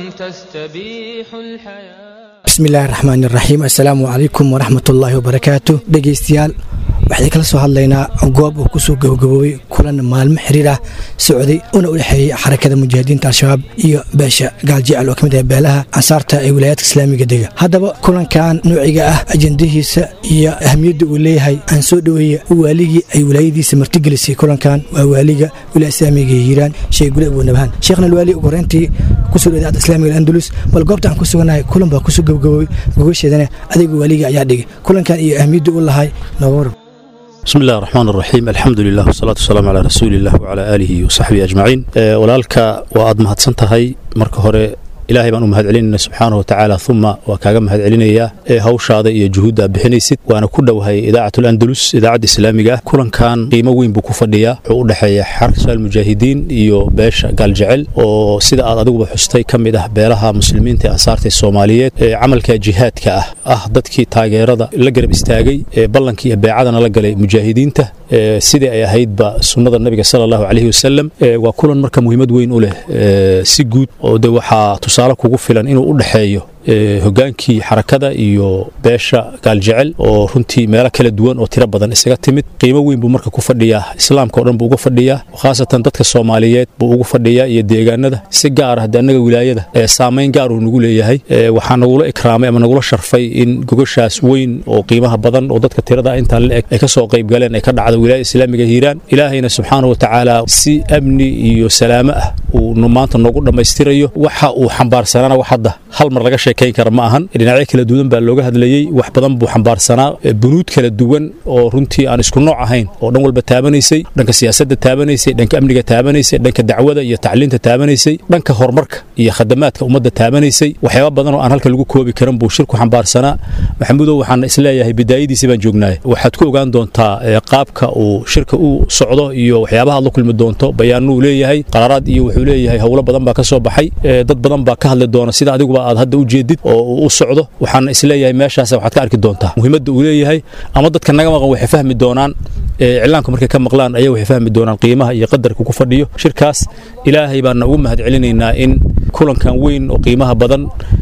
تستبيح الحياة bismi illaahi raxmaan iraxiim assalaamu calaykum waraxmat ullaahi wabarakaatu dhegaystayaal waxaan kala soo hadlaynaa goob uu kusoo gabagaboobay kulan maalmo xiriir ah socday una u dhexeeyey xarakada mujaahidiinta al-shabaab iyo beesha gaaljecel oo ka mid ah beelaha ansaarta ee wilaayadka islaamiga dega haddaba kulankan noociga ah ajendahiisa iyo ahamiyadda uu leeyahay aan soo dhoweeya waaligii ay wilaayadiisa martigelisay kulankan waa waaliga wilaaya islaamiga hiiraan sheekh gule abuunabhaan sheekhna alwaali ugu horeyntii kusoo dhow idaacadda islaamiga andalus bal goobta aan ku sugannahay kulan baa kusoo gabagaboobay gogasheedana adiga waaliga ayaa dhigay kulankan iyo ahamiyadda u lahay nooga warab بسم الله الرحمن الرحيم الحمد لله والصلاة والسلام على رسول الله وعلى آله وصحبه أجمعين أه ولالك وأد مهدسنتهي مرك هوري ilaahay baan u mahad celinayna subxaana watacaala uma waa kaaga mahad celinayaa ee hawshaada iyo juhuudda bixinaysid waana ku dhowahay idaacatul andalus idaacadda islaamiga ah kulankan qiimo weyn buu ku fadhiyaa wuxuu u dhexeeya xarka shaal mujaahidiin iyo beesha gaaljecel oo sida aad adiguba xustay ka mid ah beelaha muslimiinta ee ansaarta soomaaliyeed ee camalka jihaadka ah ah dadkii taageerada la garab istaagay ee ballankii iyo beecadana la galay mujaahidiinta sidii ay ahaydba sunnada nabiga sala allahu calayhi wasalam waa kulan marka muhiimad weyn u leh si guud oo de waxaa tusaale kugu filan inuu u dhexeeyo hogaankii xarakada iyo beesha gaaljecel oo runtii meelo kala duwan oo tiro badan isaga timid qiimo weyn buu marka ku fadhiyaa islaamka o dhan buu uga fadhiyaa khaasatan dadka soomaaliyeed buu ugu fadhiyaa iyo deegaanada si gaar ah hadde annaga wilaayada saamayn gaar uu nagu leeyahay waxaa nagula ikraamay ama nagula sharfay in gogashaas weyn oo qiimaha badan oo dadka tirada intaa la eg ay ka soo qayb galeen ay ka dhacda wilaayada islaamiga hiiraan ilaahayna subxaana watacaala si amni iyo salaamo ah uu maanta noogu dhammaystirayo waxa uu xambaarsanaana wax hadda hal mar laga sheekayn kara ma ahan dhinacyo kala duwan baa looga hadlayey wax badan buu xambaarsanaa bunuud kala duwan oo runtii aan isku nooc ahayn oo dhan walba taabanaysay dhanka siyaasadda taabanaysay dhanka amniga taabanaysay dhanka dacwada iyo tacliinta taabanaysay dhanka horumarka iyo khadamaadka ummadda taabanaysay waxyaaba badan oo aan halka lagu koobi karan buu shirku xambaarsanaa maxamuudow waxaan isleeyahay bidaayadiisi baan joognaay waxaad ku ogaan doontaa qaabka uu shirka u socdo iyo waxyaabaha aad la kulmi doonto bayaanuu leeyahay qaraaraad iyo wuxuu leeyahay howlo badan baa ka soo baxay dad badan baa ka hadli doona sida adiguba aad hadda u jeedid oo uu u socdo waxaan isleeyahay meeshaas waxaad ka arki doontaa muhiimadda uu leeyahay ama dadka naga maqan waxay fahmi doonaan iclaanku markay ka maqlaan ayaa waxay fahmi doonaan qiimaha iyo qadarka ku fadhiyo shirkaas ilaahay baana ugu mahad celinaynaa in kulankan weyn oo qiimaha badan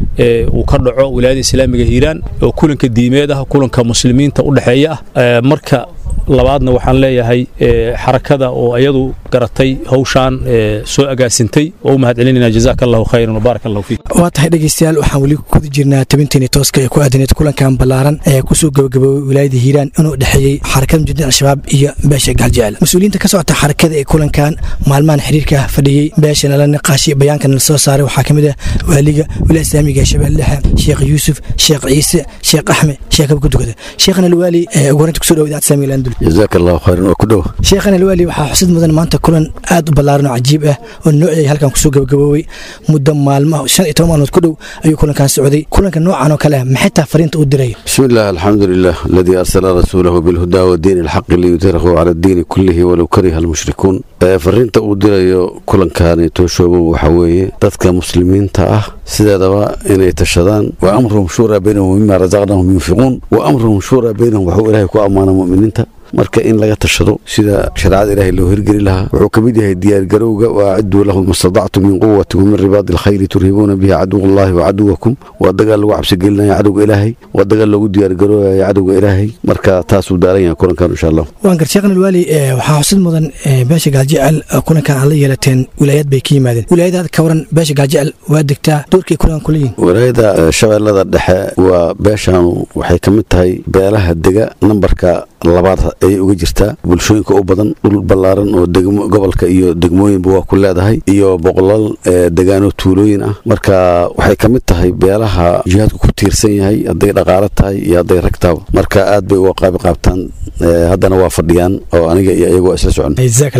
uu ka dhaco wilaayada islaamiga hiiraan oo kulanka diimeed ah kulanka muslimiinta u dhexeeya ah marka labaadna waxaan leeyahay xarakada oo iyadu garatay hawshaan soo agaasintay oo u mahad celinayna jazaaka allahu khayran wabaarak allahu fiik waa tahay dhegaystayaal waxaan weli kuda jirnaa tabinteeni tooska ee ku aadaneed kulankan ballaaran ee kusoo gabagaboobay wilaayada hiiraan inuu dhexeeyey xarakada mujahidiin al-shabaab iyo beesha gaaljecel mas-uuliyiinta ka socota xarakada ee kulankan maalmahan xiriirka fadhiyey beeshana la niqaashay bayaankan la soo saaray waxaa ka mid ah waaliga wilaaya islaamiga ee shabeelle dhexe sheekh yuusuf sheekh ciise sheekh axmed sheekh abkudugada sheekhana alwaali ugu horeynta kusoo dhawo idaacada islaamiga landul jazaak allahu khayran oo ku dhow sheekhan alwaali waxaa xusid mudan maanta kulan aad u ballaaran oo cajiib ah oo noociyay halkan kusoo gabagaboobay muddo maalmo shan iyo toban maalmood ku dhow ayuu kulankan socday kulanka noocan oo kale maxay taa fariinta u diray bismi illah alxamdu lilah aladii arsala rasuulahu bilhudaa wadiini alxaqi liyudhirahu cala addiini kullihi walow kariha almushrikuun fariinta uu dirayo kulankani tooshoobow waxaa weeye dadka muslimiinta ah sideedaba inay tashadaan wa amruhum shuuraa baynahum mima rasaqnahum yunfiquun wa amruhum shuuraa baynahum waxuu ilaahay ku ammaana mu'miniinta marka in laga tashado sida shareecada ilaahay loo hirgeli lahaa wuxuu ka mid yahay diyaargarowga waaciduu lahum mastadactum min quwati wamin ribaadi alkhayri turhibuuna bihi caduwallahi wa caduwakum waa dagaal lagu cabsigelinaya cadowga ilaahay waa dagaal loogu diyaargaroobaya cadowga ilaahay marka taasuu daaran yahay kulankan insha allah waan gar sheekhan alwaali waxaa xusid mudan beesha gaaljecel kulankan aad la yeelateen wilaayad bay ka yimaadeen wilaayadaad ka waran beesha gaaljecel waa degtaa doorkay kulankan kula yihin wilaayada shabeellada dhexe waa beeshaanu waxay ka mid tahay beelaha dega nambarka labaad ayay uga jirtaa bulshooyinka u badan dhul ballaaran oo gobolka iyo degmooyinba waa ku leedahay iyo boqolaal degaano tuulooyin ah marka waxay ka mid tahay beelaha jihaadku ku tiirsan yahay hadday dhaqaalo tahay iyo hadday rag tahaba marka aad bay uga qaabi qaabtaan haddana waa fadhiyaan oo aniga iyo iyagoo isla socon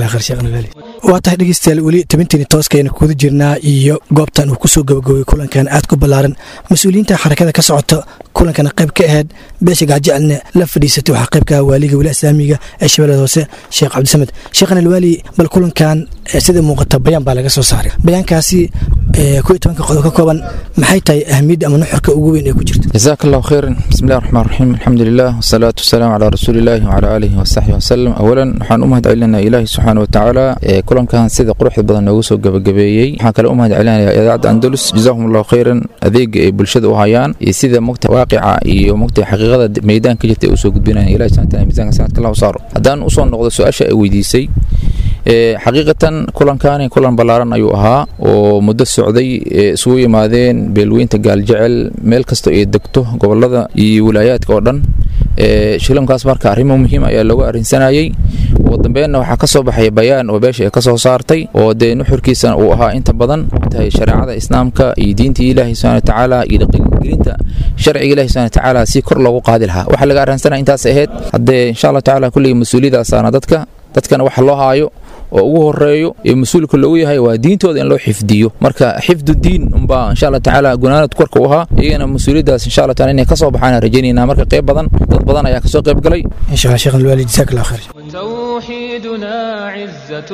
waa tahay dhegeystayaal weli tabinteeni tooskayna kuda jirnaa iyo goobtan uu kusoo gabagabay kulankan aad ku ballaaran mas-uuliyiinta xarakada ka socota kulankana qayb ka ahayd beesha gaajecalna la fadhiisatay waxaa qaybka waaliga wilaaya islaamiga ee shabeellada hoose sheekh cabdisamed sheekhan alwaali bal kulankan sida muuqata bayaan baa laga soo saaray bayaankaasi ku iyo tobanka qodob ka kooban maxay tahay ahmiyadda ama nuxurka ugu weyn ee ku jirta جزاك الله خيرا بسم الله الرحمن الرحيم الحمد لله والصلاة والسلام على رسول الله وعلى آله وصحبه وسلم أولا waxaan u mahad celinaa ilaahi subxaana wa tacaala ee kulankan sida quruxda badan noogu soo gabagabeeyey waxaan kale u mahad celinayaa idaacadda andalus jazaahum allahu khayran adeega ay bulshada u hayaan iyo sida mogta waaqica iyo mogta xaqiiqada meydaan ka jirta ay usoo gudbinayaan ilahi subxana taala miisaanka sanadka allah u saaro haddaan usoo noqdo su-aasha ay weydiisay xaqiiqatan kulankani kulan ballaaran ayuu ahaa oo muddo socday isugu yimaadeen beelweynta gaaljecel meel kasta ay degto gobolada iyo wilaayaadka oo dhan shilankaas marka arrimo muhiim ayaa looga arrinsanayey ugu dambeenna waxaa ka soo baxaya bayaan oo beesha ay ka soo saartay oo dee nuxurkiisana uu ahaa inta badan tahay shareecada islaamka iyo diintii ilaahi subxana watacaala iyo dhaqangelinta sharciga ilahi subxana watacaala si kor loogu qaadi lahaa waxaa laga arrinsanaya intaas ahayd haddee insha allah tacaala kulligii mas-uuliyadaasaana dadka dadkana waxa loo haayo oo ugu horeeyo ee mas-uulka loogu yahay waa diintooda in loo xifdiyo marka xifdu diin unbaa insha allah tacaala gunaanad korka u ahaa iyagana mas-uuliyaddaas insha allah taala inay ka soo baxaan rajaynaynaa marka qayb badan dad badan ayaa kasoo qayb galay insha allah sheekh alwaali jazaak allah khayr توحيدنا عزة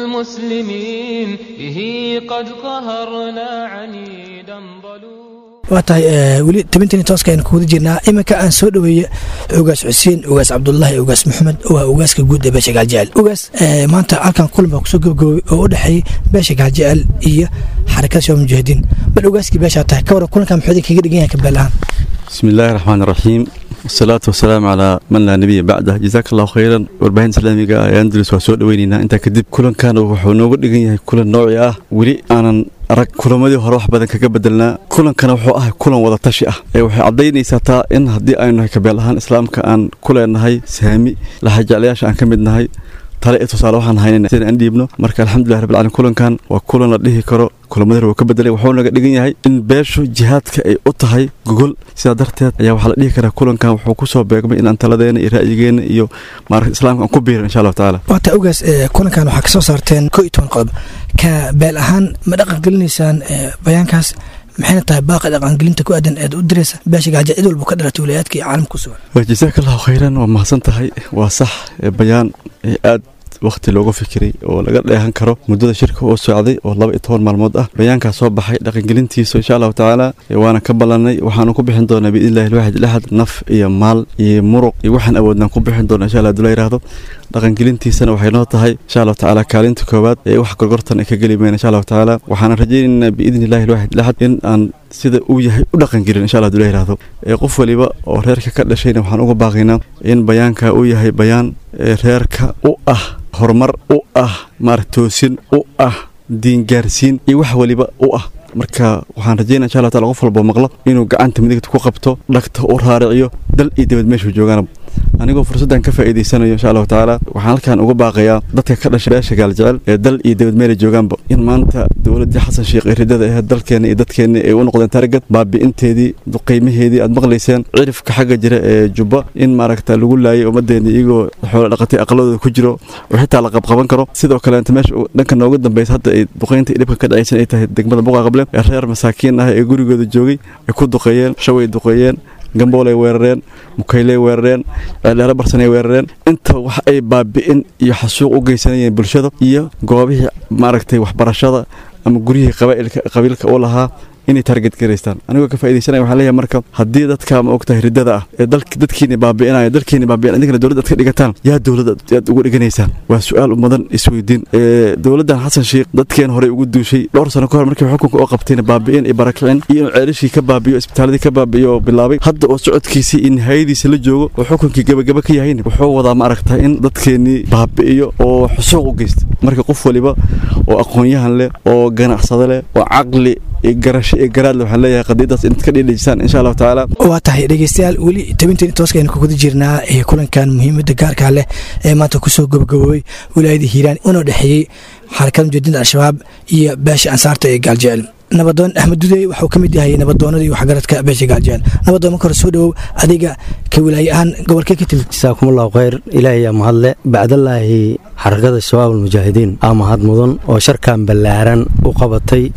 المسلمين به قد قهرنا عنيدا ظلوما waa tahay weli tabintani tooska aynu kuwada jirnaa iminka aan soo dhoweeye ogaas xuseen ogaas cabdulaahi ogaas maxamed oo ah ogaaska guud ee beesha gaaljecel ogaas maanta halkan kulan baa kusoo gabagaboobay oo u dhexeeyey beesha gaaljecel iyo xarakada shabaab mujaahidiin bal ogaaskii beeshaa tahay ka waran kulankan muxuu idin kaga dhigan yahay kabeel ahaan بسم الله الرحمن الرحيم والصلاة والسلام على من لا نبي بعده جزاك الله خيرا warbaahin islaamiga ee andalus waa soo dhaweynaynaa intaa kadib kulankan wuxuu nooga dhigan yahay kulan nooci ah weli aanan arag kulamadii hore wax badan kaga bedelnaa kulankana wuxuu ahay kulan wada tashi ah ee waxay caddaynaysaa taa in haddii aynu nahay kabeel ahaan islaamka aan ku leenahay saami laxajeclayaasha aan ka mid nahay tale iyo tusaale waxaan haynayna sida aan dhiibno marka alxamdulilah rabbil caalamiin kulankan waa kulan la dhihi karo kulamada hore wuu ka bedelay wuxuu naga dhigan yahay in beeshu jihaadka ay u tahay gogol sidaa darteed ayaa waxaa la dhihi karaa kulankan wuxuu ku soo beegmay inaan taladeena iyo ra'yigeena iyo maaragta islaamka aan ku biirin insha allahu tacaala waata ogaas kulankan waxaa kasoo saarteen koo iyo toban qodob ka beel ahaan ma dhaqan gelinaysaan bayaankaas maxayna tahay baaqa dhaqangelinta ku aadan eed u diraysa beesha gaaja cid walba ka dhalatay wilayaadka iyo caalamka ku sugan jazaaka allahu khayran waa mahadsan tahay waa sax bayaan aad waqti looga fikiray oo laga dheehan karo muddada shirka oo socday oo laba iyo toban maalmood ah bayaankaa soo baxay dhaqangelintiisa insha allahu tacaala waana ka ballanay waxaanu ku bixin doonaa biidnillahi alwaxid laxad naf iyo maal iyo muruq iyo waxaan awoodnaan ku bixin doonaa insha allah haduu la yidhaahdo dhaqangelintiisana waxay noo tahay insha allahu tacaala kaalinta koowaad ee wax gorgortan ay ka geli mayna insha allahu tacaala waxaana rajaynaynaa biidnillahi alwaxid laxad in aan sida uu yahay u dhaqangelin insha allah haduu la yidhaahdo ee qof waliba oo reerka ka dhashayna waxaan uga baaqaynaa in bayaanka uu yahay bayaan reerka u ah horumar u ah maarata toosin u ah diingaarsiin iyo wax waliba u ah marka waxaan rajaynaa insha allah taala qof walba maqlo inuu gacanta midigta ku qabto dhagta u raariciyo dal iyo dibad meeshuu joogaana anigoo fursaddan ka faa'iidaysanayo insha allahu tacaala waxaan halkan uga baaqayaa dadka ka dhashay beesha gaaljecel ee dal iyo dibad meelay joogaanba in maanta dowladdii xasan sheekh ee ridada ahayd dalkeenna iyo dadkeenna ay u noqdeen targad baabi'inteedii qiimaheedii aad maqlayseen cirifka xagga jira ee jubba in maaragta lagu laayay ummadeenna iyagoo xoolo dhaqatay aqladooda ku jiro oo xitaa la qabqaban karo sidoo kaleenta meesha dhanka nooga dambaysa hadda ay duqaynta iyo dhibka ka dhacaysan ay tahay degmada buqa qable ee reer masaakiin ah ee gurigooda joogay ay ku duqeeyeen shaway duqeeyeen gamboolay weerareen mukayley weerareen ceeldheero barsanay weerareen inta wax ay baabi'in iyo xasuuq u geysanayeen bulshada iyo goobihii maaragtay waxbarashada ama guryihii qabiilka u lahaa inay target garaystaan anigoo ka faaidaysanaya waxaan leeyahay marka haddii dadka ma ogtahay riddada ah ee dadkiini baabi'inaya dalkiini baabi'in idinkana dowladda ad ka dhigataan yaa dowladda aad uga dhiganaysaan waa su-aal mudan isweydiin dowladdan xasan sheekh dadkeen horey ugu duushay dhowr sano ka hor markii xukunka oo qabtayna baabi'in iyo barakicin iyo inuu ceelashii ka baabi'iyo isbitaaladii ka baabi'iyo bilaabay hadda oo socodkiisii iyo nihayadiisa la joogo oo xukunkii gabagaba ka yahayna wuxuu wadaa ma aragtaa in dadkeennii baabi'iyo oo xusuuq u geysta marka qof waliba oo aqoon-yahan leh oo ganacsado leh oo caqli garasho iyo garaadle waxaan leeyahay qadiidaas inaad ka dhiidhijisaan insha allahu tacaala waa tahay dhegeystayaal weli tabinteeni tooska aynu kuguda jirnaa ee kulankan muhiimadda gaarkaa leh ee maanta kusoo gabagaboobay wilaayada hiiraan una dhexeeyey xarakada mujaadinta al-shabaab iyo beesha ansaarta ee gaaljecel nabadoon axmed dudey waxuu ka mid yahay nabadoonadii waxgaradka beesha gaaljecel nabadoon marka hore soo dhowow adiga ka wilaaye ahaan gobolkee ka timid jasaakumullahu khayr ilaahay yaa mahadle bacdallaahi xarakada shabaab almujaahidiin aa mahad mudan oo sharkan ballaaran u qabatay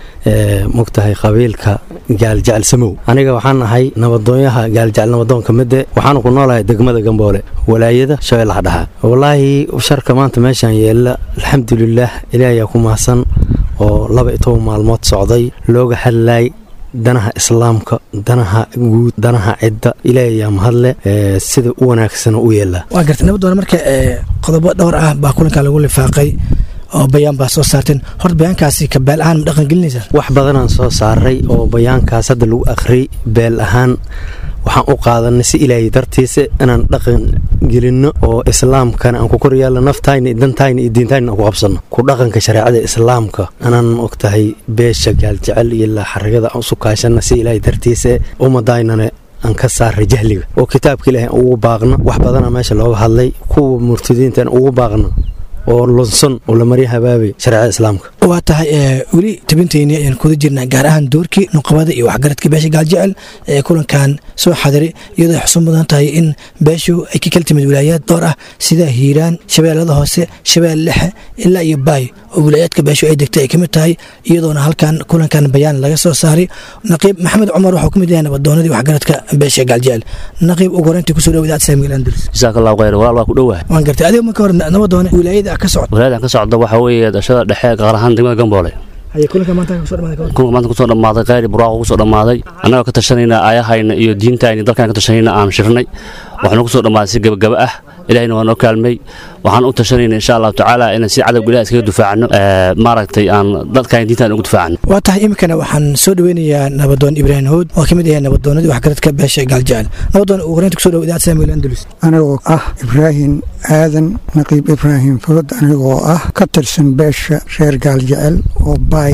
mogtahay qabiilka gaaljecel samow aniga waxaan ahay nabadoonyaha gaaljecel nabadoonka midde waxaanu ku noolahay degmada gamboole walaayada shabeellaha dhaxa wallaahi sharka maanta meeshaan yeella alxamdulilaah ilaahayaa ku mahadsan oo laba iyo toban maalmood socday looga hadlayay danaha islaamka danaha guud danaha cidda ilaahay yaa mahadle sida u wanaagsana u yeelaa waa gartay nabadoona marka qodobo dhowr ah baa kulankan lagu lifaaqay oo bayaan baa soo saarteen horta bayaankaasi ka beel ahaan ma dhaqangelinaysaa wax badanaan soo saaray oo bayaankaas hadda lagu akhriyay beel ahaan waxaan u qaadanay si ilaahay dartiisa inaan dhaqan gelinno oo islaamkana aan ku koryaalla naftayna iyo dantayna iyo diintayna aan ku qabsanno ku dhaqanka shareecada islaamka anaan ogtahay beesha gaaljecel iyo ilaa xarigada aan usu kaashanna si ilaahay dartiisa ummadaynana aan ka saaray jahliga oo kitaabka ilaahay aan ugu baaqno wax badana meesha looga hadlay kuwa murtadiinta aan ugu baaqno oo lunsan oo la marya habaabay shareecada islaamka waa tahay weli tabintayni ayaan kuda jirnaa gaar ahaan doorkii nuqabada iyo waxgaradka beesha gaaljecel ee kulankan soo xadiray iyadoo ay xusun mudan tahay in beeshu ay ka kala timid wilaayaad dhowr ah sida hiiraan shabeellada hoose shabeelle lexe ilaa iyo baay oo wilaayaadka beeshu ay degtay ay ka mid tahay iyadoona halkan kulankan bayaan laga soo saaray naqiib maxamed cumar waxuu ka mid yahay nabadoonadii waxgaradka beesha gaaljecel naqiib ugu horeyntii kusoo dhawo idaacad saamiil andalus jazaak allahu khayr walaal waa ku dhowahay waan gartay adiga marka hore nabadoone wilaayada ka socda walaayadan ka socda waxaa weeye dhashada dhexe gaar ahaan degmada gamboole haye kulanka maanta kusoo dhamaaday kulanka maanta kusoo dhammaaday khayri buraaqo kusoo dhammaaday annagoo ka tashanayna aayahayna iyo diintayna dalkaan ka tashanayna aan shirnay waxaanu kusoo dhammaaday si gabagaba ah ilahayna waa noo kaalmay waxaan u tashanayna insha allahu tacaala inaan si cadowga ilaah iskaga difaacno maaragtay aan dadkaan diintaan ugu difaacno waa tahay iminkana waxaan soo dhaweynayaa nabadoon ibraahim hood oo ka mid yahay nabadoonadii waxgaradka beesha gaaljecel nabadoon ugu horeynta kusoo dhawo idaacad saamiil andalus anigoo ah ibraahim aadan naqiib ibraahim food anigoo ah ka tirsan beesha reer gaaljecel oo baay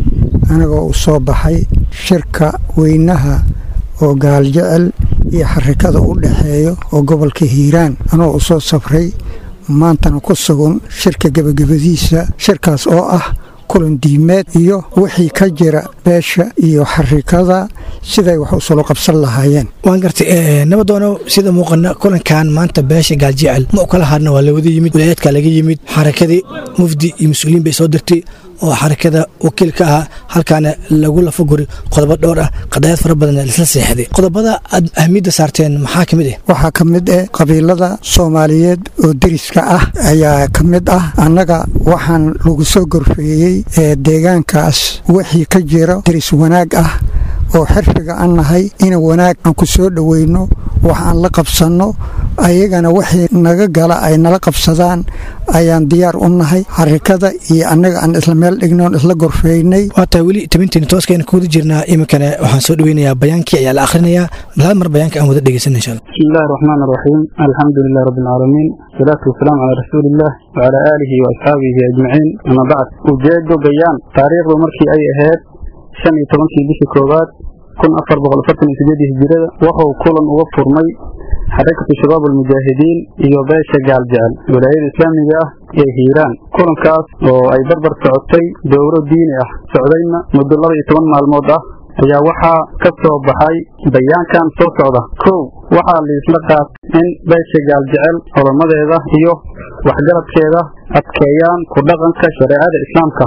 anigoo u soo baxay shirka weynaha oo gaaljecel iyo xarikada u dhexeeyo oo gobolka hiiraan anoo u soo safray maantana ku sugan shirka gebagabadiisa shirkaas oo ah kulan diimeed iyo wixii ka jira beesha iyo xarikada siday wax u solo qabsan lahaayeen waan gartay nabadoono sida muuqana kulankan maanta beesha gaaljecel ma u kala hadna waa lawada yimid wilaayaadka laga yimid xarakadii mufdi iyo mas-uuliyiin bay soo dirtay oo xarakada wakiilka ah halkaana lagu lafaguri qodobo dhowr ah qadaayad fara badan lisla seexday qodobada aad ahmiyadda saarteen maxaa ka mid ah waxaa ka mid ah qabiilada soomaaliyeed oo deriska ah ayaa ka mid ah annaga waxaan lagu soo gorfeeyey ee deegaankaas wixii ka jira deris wanaag ah oo xirfiga an nahay in wanaag aan ku soo dhoweyno wax aan la qabsanno ayagana wixii naga gala ay nala qabsadaan ayaan diyaar u nahay xarikada iyo annaga aan isla meel dhignoon isla gorfeynay waa tahay weli tabinteena tooskayna kuwada jirnaa iminkana waxaan soo dhaweynayaa bayaankii ayaa la akhrinayaa bal hal mar bayaanka aan wada dhegeysan insha allah بسم الله الرحمن الرحيم الحمد لله رب العالمين والصلاة والسلام على رسول الله وعلى آله وأصحابه أجمعين أما بعد وجاد بيان تاريخ مركي أي أهاد شن يتمنكي بشي كوبات كن أفر بغل فتن إسجادي هجرة وهو كولا وفر مي حركة شباب المجاهدين iyo beesha gaaljacal wilaayada islaamiga ah ee hiiraan kulankaas oo ay barbar socotay dowro diini ah socdayna muddo laba iyo toban maalmood ah ayaa waxaa ka soo baxay bayaankan soo socda kow waxaa liisla qaat in beesha gaaljecel culamaddeeda iyo waxgaradkeeda adkeeyaan ku dhaqanka shareecada islaamka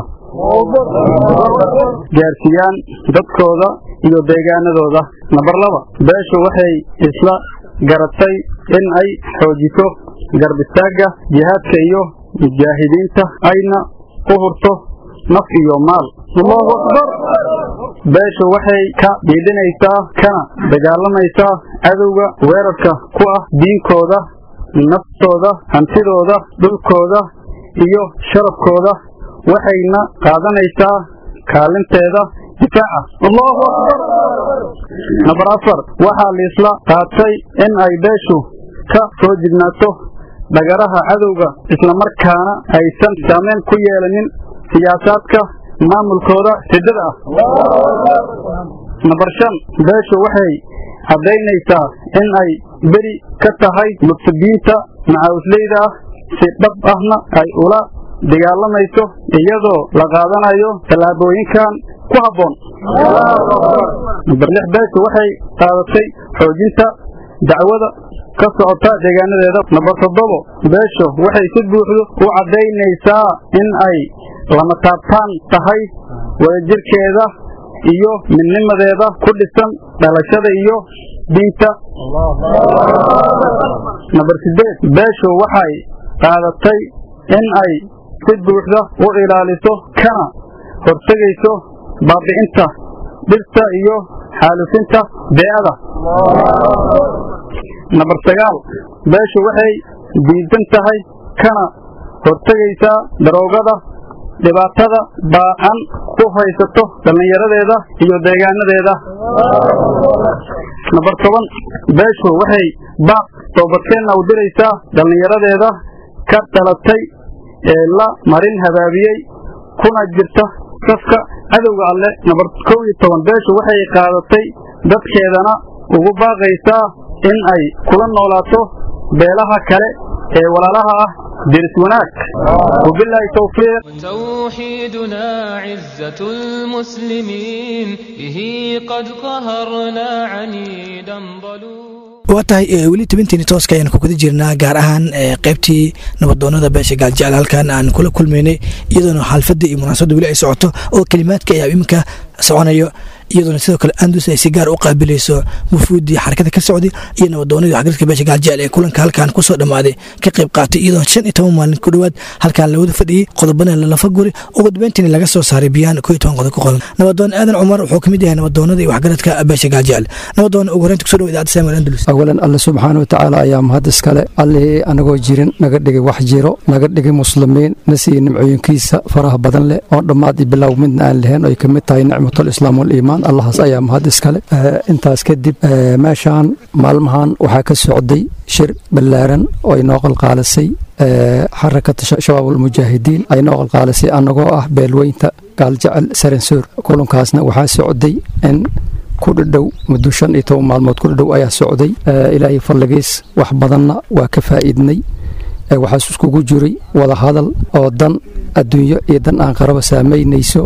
gaarsiiyaan dadkooda iyo deegaanadooda nambar laba beeshu waxay isla garatay in ay xoojiso garbistaagga jihaadka iyo mujaahidiinta ayna u hurto naf iyo maal allahu akbar beeshu waxay ka dhiidhinaysaa kana dagaalamaysaa cadowga weerarka ku ah diinkooda naftooda hantidooda dhulkooda iyo sharafkooda waxayna qaadanaysaa kaalinteeda difaaca allahu akbar nambar afar waxaa liisla qaatay in ay beeshu ka soo jignaato dhagaraha cadowga islamarkaana aysan saameyn ku yeelanin siyaasaadka maamulkooda siddada ah nambar shan beeshu waxay caddaynaysaa in ay beri ka tahay murtadiinta macawisleyda ah si dhab ahna ay ula dagaalamayso iyadoo la qaadanayo tallaabooyinkan ku habboon nambar lix beeshu waxay qaadatay xoojinta dacwada ka socota deegaanadeeda nambar toddobo beeshu waxay si buuxdo u caddaynaysaa in ay lama taabtaan tahay wadajirkeeda iyo midnimadeeda ku dhisan dhalashada iyo diinta nambar sideed beeshu waxay qaadatay in ay si buuxda u ilaaliso kana hortegayso baabi'inta dhirta iyo xaalufinta bee'ada nambar sagaal beeshu waxay diidan tahay kana hortegaysaa daroogada dhibaatada baacan ku haysato dhallinyaradeeda iyo deegaanadeeda nambar toban beeshu waxay baaq toobadkeenna u diraysaa dhallinyaradeeda ka dhalatay ee la marin habaabiyey kuna jirta safka cadowga alle nambar kow iyo toban beeshu waxay qaadatay dadkeedana ugu baaqaysaa in ay kula noolaato beelaha kale ee walaalaha ah diris wanaag wabilaahi towfiiq توحيدنا عزة المسلمين به قد قهرنا عنيدا ضلوع waa tahay weli tobintiini tooska ayaan kuguda jirnaa gaar ahaan qaybtii nabadoonada beesha gaaljecel halkan aan kula kulmaynay iyadoona xaalfadda iyo munaasabadda weli ay socoto oo kelimaadka ayaa iminka soconayo iyadoona sidoo kale andus ay si gaar u qaabilayso wufuuddii xarakada ka socday iyo nabadoonadii waxgaradka beesha gaaljecel ee kulanka halkan kusoo dhammaaday ka qayb qaatay iyadoo shan iyo toban maalin ku dhowaad halkan lawada fadhiyey qodobana lalafa guri ugu dambeyntiina laga soo saaray biyaan koo iyo toban qodob ku qodan nabadoon aadan cumar wuxuu ka mid yahay nabadoonada iyo waxgaradka beesha gaaljecel nabadoon ugu horeynta kusoo dhow idaacadda samuel andalus awalan alle subxaana wa tacaala ayaa mahad iskale allihii anagoo jirin naga dhigay wax jiro naga dhigay muslimiin na siiyey nimcooyinkiisa faraha badan leh oon dhammaad iyo bilow midna aan lahayn oy ka mid tahay nicmatul islaam waliimaan allahaas ayaa mahad iskale intaas kadib meeshaan maalmahan waxaa ka socday shir ballaaran oo ay noo qalqaalisay xarakata shabaab almujaahidiin ay noo qalqaalisay annagoo ah beelweynta gaaljecel saransoor kulankaasna waxaa socday in ku dhadhow muddo shan iyo toban maalmood ku dhadhow ayaa socday ilaahay falligiis wax badanna waa ka faa'iidnay waxaas iskugu jiray wada hadal oo dan adduunyo iyo dan aan qaraba saamaynayso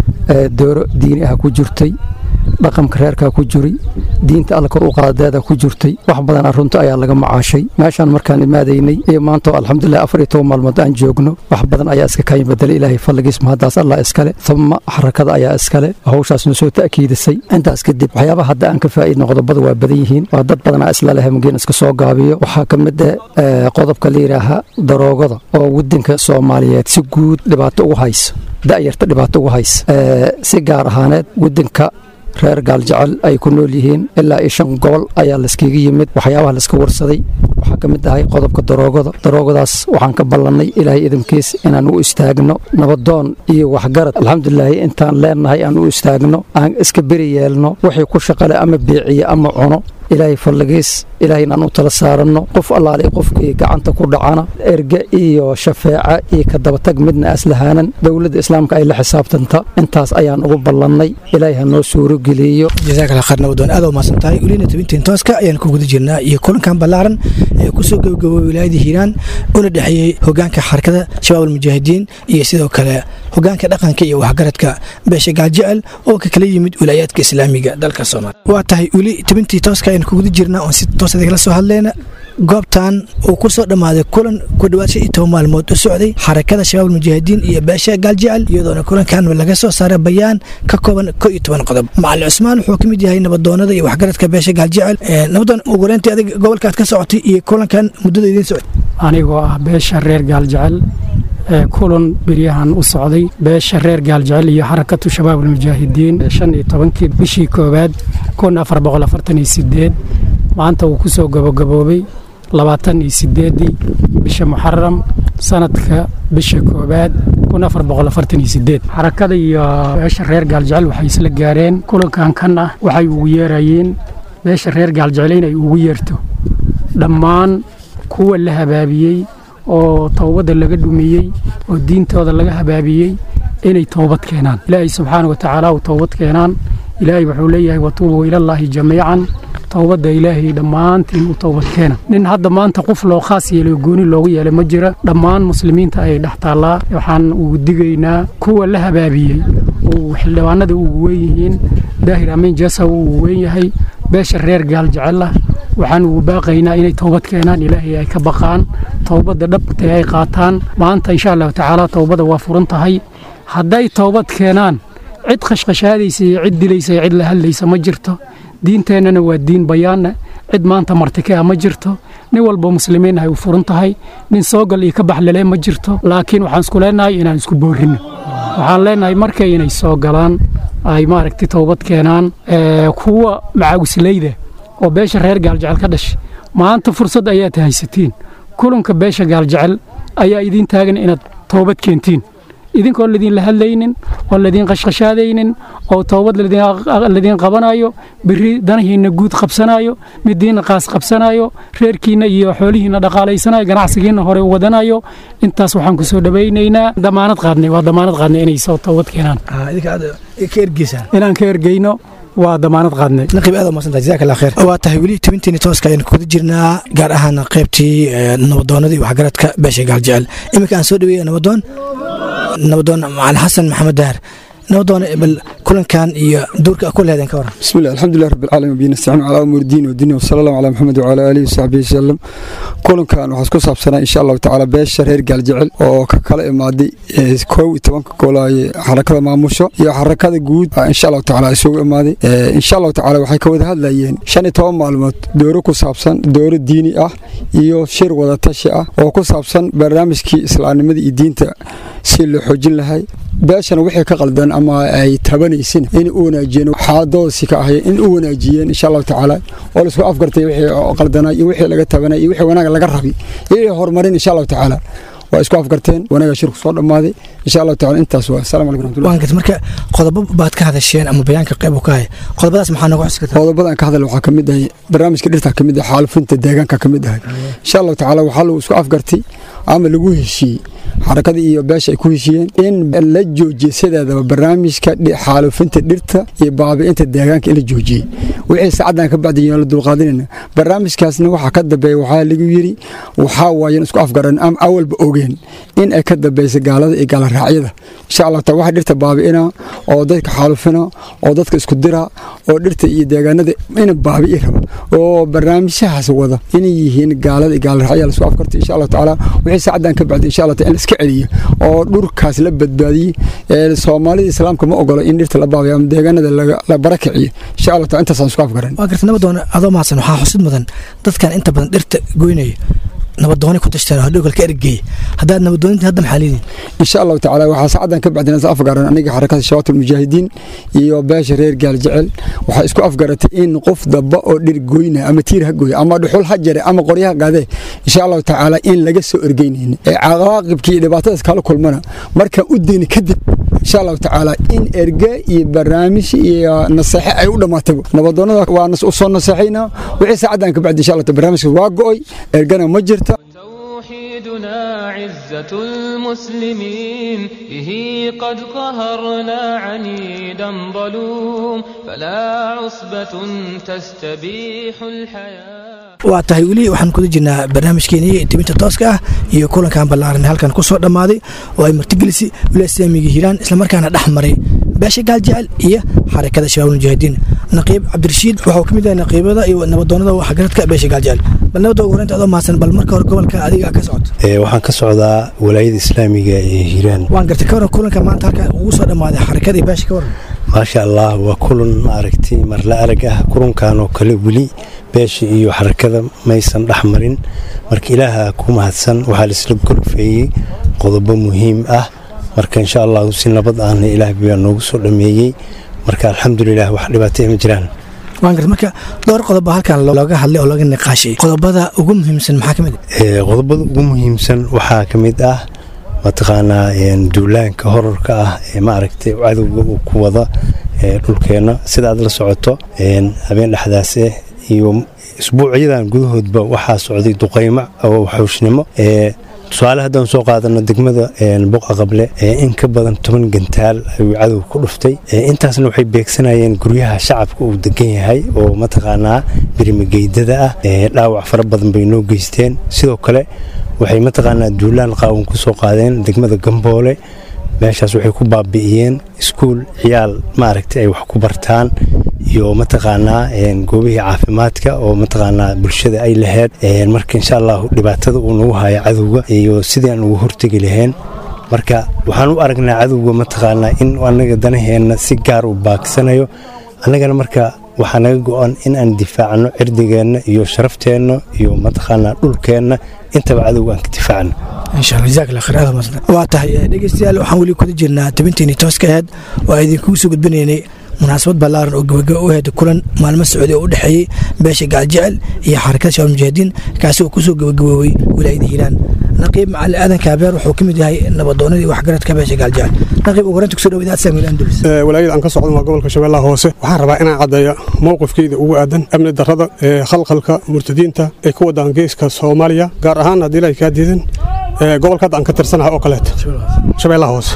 dooro diini ah ku jirtay dhaqamka reerkaa ku jiray diinta alla kor u qaadadeeda ku jirtay wax badan runta ayaa laga macaashay meeshaan markaan imaadaynay iyo maanta alxamdulilah afar iyo toban maalmood aan joogno wax badan ayaa iska kayin bedelay ilaahay falligiis mahaddaas allah iskale uma xarakada ayaa iskale hawshaasna soo ta'kiidisay intaas kadib waxyaabaha hadda aan ka faa'iidno qodobada waa badan yihiin waa dad badanaa isla leh mugeen iska soo gaabiyo waxaa ka mid ah qodobka la yidhaaha daroogada oo waddanka soomaaliyeed si guud dhibaato ugu haysa da'yarta dhibaato ugu haysa si gaar ahaaneed waddanka reer gaaljecel ay ku nool yihiin ilaa iyo shan gobol ayaa layskaga yimid waxyaabaha layska warsaday waxaa ka mid ahay qodobka daroogada daroogadaas waxaan ka ballannay ilaahay idinkiis inaan u istaagno nabadoon iyo waxgarad alxamdulilaahi intaan leennahay aan u istaagno aan iska beri yeelno wixii ku shaqale ama beeciye ama cuno ilaahay falligiis ilaahay inaan u tala saaranno qof allaale qofkii gacanta ku dhacana erge iyo shafeeca iyo ka dabatag midna aslahaanan dowladda islaamka ay la xisaabtanta intaas ayaan ugu ballannay ilaahay ha noo suurogeliyo jazaakala khayr nabadoon aad umaasan tahay welina tobintiin tooska ayaan ku guda jirnaa iyo kulankan ballaaran ee kusoo gabagabooy wilaayada hiiraan una dhexeeyey hogaanka xarakada shabaab almujaahidiin iyo sidoo kale hogaanka dhaqanka iyo waxgaradka beesha gaaljecel oo ka kala yimid wilaayaadka islaamiga dalka soomaaliya waa tahay weli tobintii tooska ayaan ku guda jirnaa oon si toos idinla soo hadlayna goobtan uu ku soo dhammaaday kulan ku dhowaad shan iyo toban maalmood u socday xarakada shabaab almujaahidiin iyo beesha gaaljecel iyadoona kulankan laga soo saaray bayaan ka kooban ko iyo toban qodob macalin cusmaan wuxuu ka mid yahay nabadoonada iyo waxgaradka beesha gaaljecel nabadoon ugu horeyntii adig gobolkaad ka socotay iyo kulankan muddada idiin socday anigoo ah beesha reer gaaljecel ee kulan beryahan u socday beesha reer gaaljecel iyo xarakatu shabaab almujaahidiin shan iyo tobankii bishii koowaad kun afar boqol afartan iyo sideed maanta uu ku soo gabagaboobay labaatan iyo sideedii bisha muxaram sanadka bisha koowaad kun afar boqol afartan iyo sideed xarakada iyo beesha reer gaaljecel waxay isla gaareen kulankan kan ah waxay ugu yeerayeen beesha reer gaaljecel inay ugu yeerto dhammaan kuwa la habaabiyey oo towbadda laga dhumiyey oo diintooda laga habaabiyey inay towbad keenaan ilaahay subxaana wa tacaala uu towbad keenaan ilaahay wuxuu leeyahay watuubuu ilallaahi jamiican towbadda ilaahay dhammaantiin u towbad keena nin hadda maanta qof loo khaas yeelay oo gooni loogu yeelay ma jira dhammaan muslimiinta ayay dhex taallaa waxaan ugu digaynaa kuwa la habaabiyey oo xildhibaanada ugu weyn yihiin daahir amiin jasa uu ugu weyn yahay beesha reer gaal jecel ah waxaan ugu baaqaynaa inay towbad keenaan ilaahay ay ka baqaan towbadda dhabta ay qaataan maanta insha allahu tacaala towbada waa furan tahay hadday towbad keenaan cid khashkhashaadaysa iyo cid dilaysa iyo cid la hadlaysa ma jirto diinteennana waa diin bayaanna cid maanta martike ah ma jirto nin walba muslimiin ahay u furan tahay nin soogal iyo ka baxlele ma jirto laakiin waxaan isku leenahay inaan isku boorrinno waxaan leenahay markay inay soo galaan ay maaragtay toobad keenaan kuwa macaawisleyda oo beesha reer gaaljecel ka dhashay maanta fursad ayaad haysatiin kulanka beesha gaaljecel ayaa idiin taagan inaad toobad keentiin idinkoon ladiinla hadlaynin oon ladiin qashqashaadaynin oo toobad ladiin qabanayo biri danahiinna guud qabsanayo midiinna qaas qabsanayo reerkiinna iyo xoolihiinna dhaqaalaysanayo ganacsigiinna hore u wadanayo intaas waxaan ku soo dhawaynaynaa damaanad qaadnay waa damaanad qaadnay inay soo toobad keenaan inaan ka ergeyno waa damaanad qaadnay naqiib aad umadsanta jazaak allah kheer waa tahay weli tobintiini tooska ayaan kuda jirnaa gaar ahaan qaybtii nabadoonada iyo waxgaradka beesha gaaljecel iminka aan soo dhaweeya nabadoon nabadoon macalin xasan maxamed daar nabadoon bal kulankan iyo duurka ku leedeen ka waran بسم الله الحمد لله رب العالمين وبه نستعين على امور الدين والدنيا وصلى الله على محمد وعلى اله وصحبه وسلم kulankan waxaa isku saabsanaa insha allahu tacaala beesha reer gaaljecel oo ka kala imaaday kow iyo tobanka goolaye xarakada maamusho iyo xarakada guud insha allahu tacaala isugu imaaday insha allahu tacaala waxay ka wada hadlayeen shan iyo toban maalmood dooro ku saabsan dooro diini ah iyo shir wadatashi ah oo ku saabsan barnaamijkii islaamnimada iyo diinta si loo xoojin lahay beeshana wixii ka qaldan ama ay tabanaysin in u wanaajiyeen xaadoosi ka ahay in u wanaajiyeen insha allahu tacaala oo la isku afgartay wixii qaldanaa iyo wixii laga tabanay iyo wixii wanaag laga rabay iyo horumarin insha allahu tacaala waa isku afgarteen wanaaga shirku soo dhammaaday insha allahu tacaala intaas waa assalamu calaykum raxmatullahi waan garta marka qodobo baad ka hadasheen ama bayaanka qayb u ka hay qodobadaas maxaa nooga xusi kartaa qodobadan ka hadal waxaa ka mid ahay barnaamijka dhirta ka mid ah xaalufinta deegaanka ka mid ahay insha allahu tacaala waxaa lagu isku afgartay ama lagu heshiiyey xarakadii iyo beesha ay ku heshiiyeen in la joojiye sideedaba barnaamijka xaalufinta dhirta iyo baabi'inta deegaanka in la joojiyey wixii saacadan ka bacdiyen la dulqaadanayna barnaamijkaasna waxaa ka dambeeya waxaa lagu yiri waxaa waayan isku afgaran ama awalba ogeen in ay ka dambeysa gaalada iyo gaalaraacyada insha allah taala waxa dhirta baabi'ina oo dadka xaalufina oo dadka isku dira oo dhirta iyo deegaanada ina baabi'i raba oo barnaamijyahaas wada inay yihiin gaalada iyo gaalaraacyada lasku afgartay insha allah tacaala wixii saacadan ka bacdi insha allah taala in la iska celiyo oo dhurkaas la badbaadiyey ee soomaalida islaamka ma ogolo in dhirta la baabiyo ama deegaanada la barakiciyo insha allah taala intaasaan isku afgaran waa garta nabadoon adoo mahadsan waxaa xusid mudan dadkan inta badan dhirta goynaya nabadooni ku tashteen oo dhowgalka ergeey haddaad nabadooninta hadda maxaa leediin insha allahu tacaala waxaa saacadan ka bacdina is afgaran aniga xarakada shabaat almujaahidiin iyo beesha reer gaaljecel waxaa isku afgaratay in qof damba oo dhir goyna ama tiir ha gooya ama dhuxul ha jare ama qoryaha qaadee insha allahu tacaala in laga soo ergeynayna ee cawaaqibkii iyo dhibaatadaas kala kulmana markaan u deyni kadib insha allahu tacaala in erge iyo barnaamij iyo naseexe ay u dhammaataba nabadoonada waa u soo naseexaynaa wixii saacadan ka bacdi insha allah barnaamijkaas waa go'oy ergana ma jirta توحيدنا عزة المسلمين به قد قهرنا عنيدا ظلوم فلا عصبة تستبيح الحياة waa tahay weli waxaan kuda jirnaa barnaamijkeenii tibinta tooska ah iyo kulankan ballaaran halkan ku soo dhammaaday oo ay martigelisi wila islaamiga hiiraan islamarkaana dhex maray beesha gaaljecel iyo xarakada shabaab mujaahidiin naqiib cabdirashiid waxuu ka mid yahay naqiibada iyo nabadoonada waxgaradka beesha gaaljecel bal nabadda ugu horeynta adoo mahadsan bal marka hore gobolka adiga ka socoto waxaan ka socdaa walaayada islaamiga ee hiiraan waan gartay ka waran kulanka maanta halkan ugu soo dhammaaday xarakada iyo beesha ka waran maasha allah waa kulan maaragtay marla arag ah kulankan oo kale weli beesha iyo xarakada maysan dhex marin marka ilaaha ku mahadsan waxaa laisla gorfeeyey qodobo muhiim ah marka insha allahu si nabad ahna ilaah baa noogu soo dhameeyey marka alxamdulilah wax dhibaatay ma jiraan waan garta marka dhowr qodobo halkan looga hadlay oo looga niqaashay qodobada ugu muhiimsan maxaa ka mid ah qodobada ugu muhiimsan waxaa ka mid ah mataqaanaa duulaanka horarka ah ee maaragtay cadowga uu ku wada dhulkeenna sida aad la socoto habeen dhexdaase iyo isbuucyadan gudahoodba waxaa socday duqaymo oo xawshnimo tusaale haddaan soo qaadano degmada boqa qable in ka badan toban gantaal ayuu cadow ku dhuftay intaasna waxay beegsanayeen guryaha shacabka uu degan yahay oo mataqaanaa birimageydada ah dhaawac fara badan bay noo geysteen sidoo kale waxay mataqaanaa duulaan qaawan ku soo qaadeen degmada gamboole meeshaas waxay ku baabi'iyeen iskuul ciyaal maaragtay ay wax ku bartaan iyo mataqaanaa goobihii caafimaadka oo mataqaanaa bulshada ay lahayd marka insha allahu dhibaatada uu nagu haya cadowga iyo sidii aan ugu hortegi lahayn marka waxaan u aragnaa cadowga mataqaanaa in anaga danaheenna si gaar u baagsanayo annagana marka waxaa naga go-an in aan difaacno cirdigeenna iyo sharafteenna iyo mataqaanaa dhulkeenna intaba cadowga aan ka difaacno inshallah jazaak allah khayr aad mahadsan waa tahay eh, dhegeystayaal waxaan weli kuda jirnaa tabinteeni tooska aheed oo aan idinkugu soo gudbinaynay munaasabad ballaaran oo gabagaba u aheyd kulan maalmo socday oo u dhexeeyey beesha gaaljecel iyo xarakada shabaab mujaahidiin kaasi oo kusoo gabagaboobay wilaayada hiiraan naqiib macali aadan kaabeer wuxuu ka mid yahay nabadoonadii waxgaradka beesha gaaljecel naqiib ugu horreynta kusoo dhawaad samuel andalus Ee, walaayada aan ka socdan waa gobolka shabeellaha hoose waxaan rabaa inaan caddeeyo mowqifkeyda ugu aadan amni darrada ee khalkhalka murtadiinta ee ku wadaan geeska soomaaliya gaar ahaan haddii ilaahay kaa diidan ee, gobolka hadda aan ka tirsanahay oo kaleeto shabeellaha hoose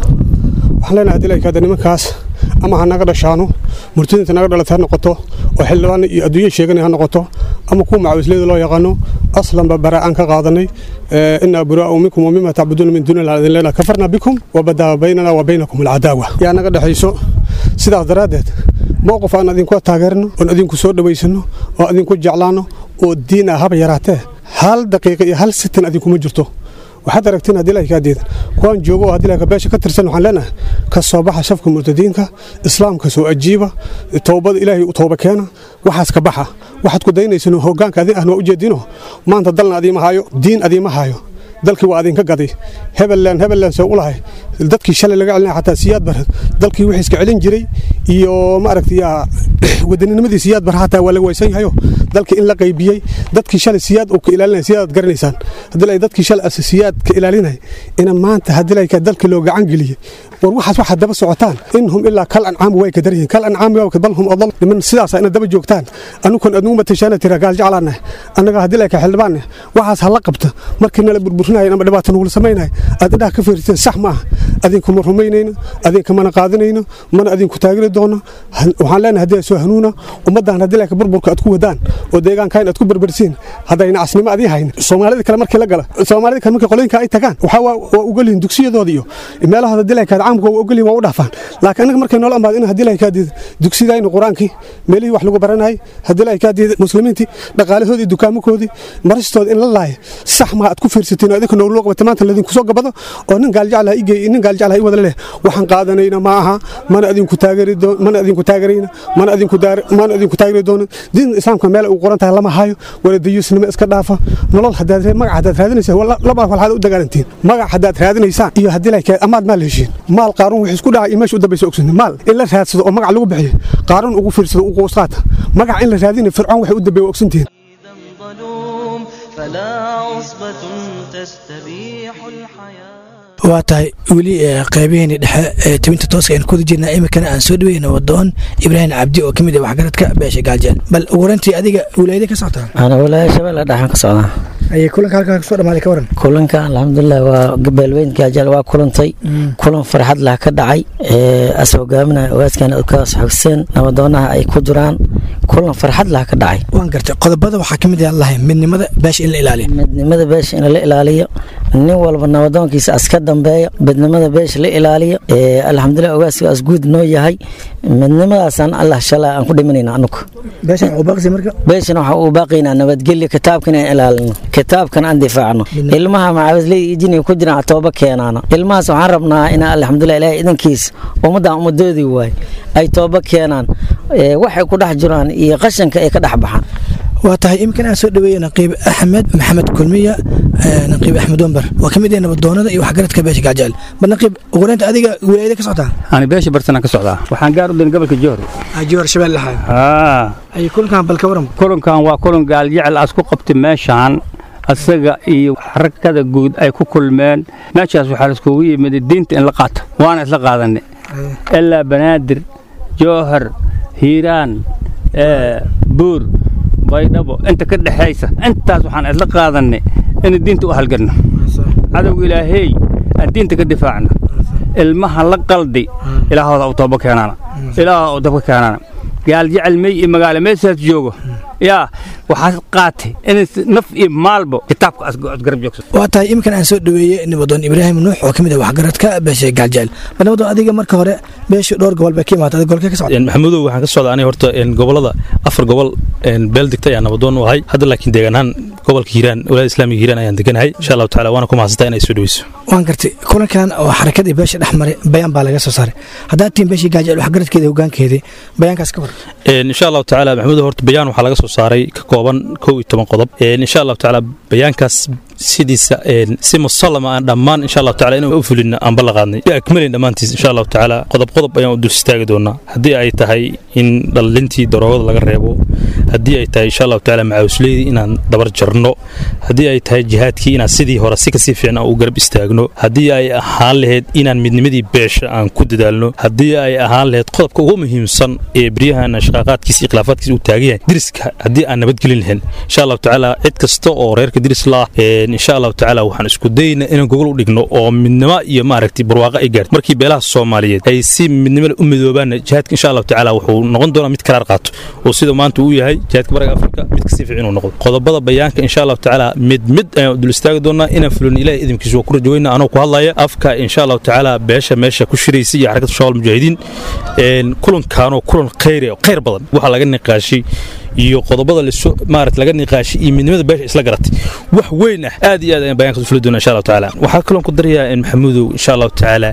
waxaan leenahay haddii ilaahay kaa diidan nimankaas ama ha naga dhashaano murtadiinta naga dhalata ha noqoto oo xildhibaan iyo adduunye sheeganay ha noqoto ama kuwa macawisleyda loo yaqaano aslanba bara aan ka qaadanay ee, inaa buraa'u minkum wa mima tacbuduuna min duuni illah idin leenahay kafarna bikum wabadaa baynana wa baynakum alcadaawa yaa naga dhexayso sidaas daraaddeed mowqif aan idinku taageerno oon idinku soo dhowaysano oo idinku jeclaano oo diin ah haba yaraatee hal daqiiqa iyo hal sitin idinkuma jirto waxaad aragtiin haddii ilahay kaa diidan kuwaan joogo oo haddii ilahay beesha ka tirsan waxaan leenahay ka soo baxa shafka murtadiinka islaamka soo ajiiba towbada ilaahay u towba keena waxaas ka baxa waxaad ku daynaysaan hoggaanka adin ahna waa ujeedino maanta dalna adiima hayo diin adiima hayo dalkii waa adinka gaday hebelland hebelland soo u lahay dadkii shalay laga celinaya xataa siyaad bar dalkii wixii iska celin jiray iyo ma aragtay wadaninimadiisa siyaad bar xataa waa laga waysan yahayo dalkii in la qaybiyey dadkii shalay siyaad uu ka ilaalinaya siyaadaad garanaysaan haddii ay dadkii shalay ase siyaad ka ilaalinaya ina maanta haddii ay dalkii loo gacan geliyey war waxaas waxaad daba socotaan inhum ilaa kal ancaami way ka daryihiin kal ancaami waa bal hum adal niman sidaasa ina daba joogtaan anukan adnugu matashaana tira gaal jeclaana annaga haddii ay ka xildhibaanne waxaas hala qabta markii nala burburinaya ama dhibaato nugula samaynaya aad indhaha ka fiirteen sax maaha adinkuma rumaynayno adinkamana qaadanayno mana adinku taagiri doono waxaan leenahay haddii ay soo hanuuna ummaddan haddii ay ka burburka aad ku wadaan oo deegaankayn aad ku berbersiin haddayna casnimo adii hayn soomaalida kale markii la gala soomaalida kale markii qolooyinka ay tagaan waxaa waa waa ugolyihin dugsiyadooda iyo meelahooda haddii ay kaad caamka waa ugolyihin waa u dhaafaan laakiin anaga markay noola amaado in haddii ay kaa diida dugsidayna qur-aankii meelihii wax lagu baranayay haddii ay kaa diida muslimiintii dhaqaalahoodii iyo dukaamakoodii maristooda in la laaya sax maa aad ku fiirsatiin oo idinka nooloo qabata maanta ladinku soo gabado oo nin gaaljeclaha igey nin gaaljeclaha i wada leh waxaan qaadanayna ma aha mana idinku taageeri doon mana idinku taageerayna mana idinku daar mana idinku taageeri doono diinta islaamka meel u qoran tahay lama hayo wala dayuusnimo iska dhaafa nolol hadaad magac hadaad raadinaysaan laba walxaad u dagaalantiin magac hadaad raadinaysaan iyo haddii la kee amaad maal heshiin maal qaaruun wixii isku dhacay iyo meesha u dambaysa ogsoon maal in la raadsado oo magac lagu bixiyo qaaruun ugu fiirsado ugu qoosqaata magac in la raadinayo fircoon waxay u dambeeya ogsantihiin فلا عصبة تستبيح الحياة waa tahay weli qeybaheeni dhexe ee tibinta tooska aynu kuda jirnaa iminkana aan soo dhaweyna wadoon ibraahim cabdi oo ka mid ah waxgaradka beesha gaaljeel bal ugu horantii adiga wilaayada ka socotaa ana walaaya shabeelle dhaxan ka socdaa ayay kulanka halkaa kasoo dhamaaday ka waran kulanka alxamdulilah waa beelweyn gaajal waa kulantay kulan farxad lah ka dhacay as hogaaminaya ogaaskan kaas xogseen nabadoonaha ay ku jiraan kulan farxad lah ka dhacay waan gartay qodobada waxaa ka mid ah lahay midnimada beesha in la ilaaliyo midnimada beesha in la ilaaliyo nin walba nabadoonkiisa aska dambeeya midnimada beesha la ilaaliyo alxamdulilah ogaaskaas guud noo yahay midnimadaasaan allah shala aan ku dhimanayna anugu beeshan waxuu baaqsi marka beeshana waxaa uu baaqaynaa nabadgelyo kitaabkan aan ilaalino kitaabkan aan difaacno ilmaha macaawisley iyo jiniga ku jiraan tooba keenaana ilmahaas waxaan rabnaa inaa alxamdulilah ilaahay idankiis ummaddan ummadoodii waay ay tooba keenaan waxay ku dhex jiraan iyo qashanka ay ka dhex baxaan waa tahay iminkan aan soo dhaweeye naqiib axmed maxamed kulmiya naqiib axmed wambar waa ka mid ah nabadoonada iyo waxgaradka beesha gaajeel bal naqiib ugureynta adiga wilaayada ka socotaa ani beesha bartana ka socdaa waxaan gaar u dayn gobolka joor joor shabeel lahaa ay kulankan bal ka waran kulankan waa kulan gaaljecel aas ku qabtay meeshaan asaga iyo xarakada guud ay ku kulmeen meeshaas waxaa laiskugu yimid diinta in la qaato waana isla qaadanay ilaa banaadir jowhar hiiraan buur baydhabo inta ka dhexaysa intaas waxaan isla qaadanay in diinta u halgarno cadowga ilaahey aan diinta ka difaacno ilmaha la qaldi ilaahooda u tooba keenaana ilaahooda u dabka keenaana gaal jecel mey iyo magaalo meeshaas joogo yaa waxaad qaatay in naf iyo maalbo kitaabka asgarab joogso waa tahay iminkan aan soo dhaweeye nabadoon ibraahim nuux oo ka mid ah waxgaradka beesha gaaljeel bal nabadoon adiga marka hore beesha dhowr gobol bay ka imaatay adiga golkee ka socda maxamudow waxaan ka socda aniga horta gobolada afar gobol beel degtay ayaan nabadoon u ahay hadda laakiin deegaanahaan gobolka hiiraan walaada islaamiga hiiraan ayaan deganahay insha allahu tacala waana ku mahadsantaa inay soo dhaweyso waan gartay kulankan oo xarakadii beesha dhex maray bayaan baa laga soo saaray haddaad tihiin beeshii gaajeel waxgaradkeeda hogaankeedii bayaankaas ka waran insha allahu tacala maxamudow horta bayaan waxaa laga soo saaray ka kooban kow iyo toban qodob insha allahu tacala bayaankaas sidiisa si musallama aan dhammaan insha allahu tacala inaan u fulina aan ballanqaadnay akmalin dhammaantiis insha allahu tacaala qodob qodob ayaan u dul istaagi doonaa haddii ay tahay in dhallintii daroogada laga reebo haddii ay tahay insha allahu tacaala macaawusleydii inaan dabar jarno haddii ay tahay jihaadkii inaan sidii hore si kasii fiican aan u garab istaagno haddii ay ahaan lahayd inaan midnimadii beesha aan ku dadaalno haddii ay ahaan lahayd qodobka ugu muhiimsan ee beryahan shaqaaqaadkiisa iyo khilaafaadkiisa uu taagan yahay diriska haddii aan nabadgelin lahayn insha allahu tacaala cid kasta oo reerka diris la ah insha allahu tacaala waxaan isku dayaynaa inaan gogol u dhigno oo midnimo iyo maaragtay barwaaqo ay gaarto markii beelaha soomaaliyeed ay si midnimada u midoobaanna jihaadka insha allahu tacaala wuxuu noqon doonaa mid karaar qaato oo sida maanta uu yahay jihaadka bariga afrika mid kasii fiican inuu noqdo qodobada bayaanka insha allahu tacaala mid mid ayaan dul istaagi doonaa inaan fulin ilahay idinkiisa waa ku rajoweyna anoo ku hadlaya afka insha allahu tacaala beesha meesha ku shiraysa iyo xarakada shawal mujaahidiin kulankaanoo kulan khayri oo khayr badan waxaa laga niqaashay iyo qodobada maarata laga niqaashay iyo midnimada beesha isla garatay wax weyn ah aad iyo aad ayaan bayaanka fuli doona insha allahu tacaala waxaa kaloon ku darayaa maxamuudow insha allahu tacaala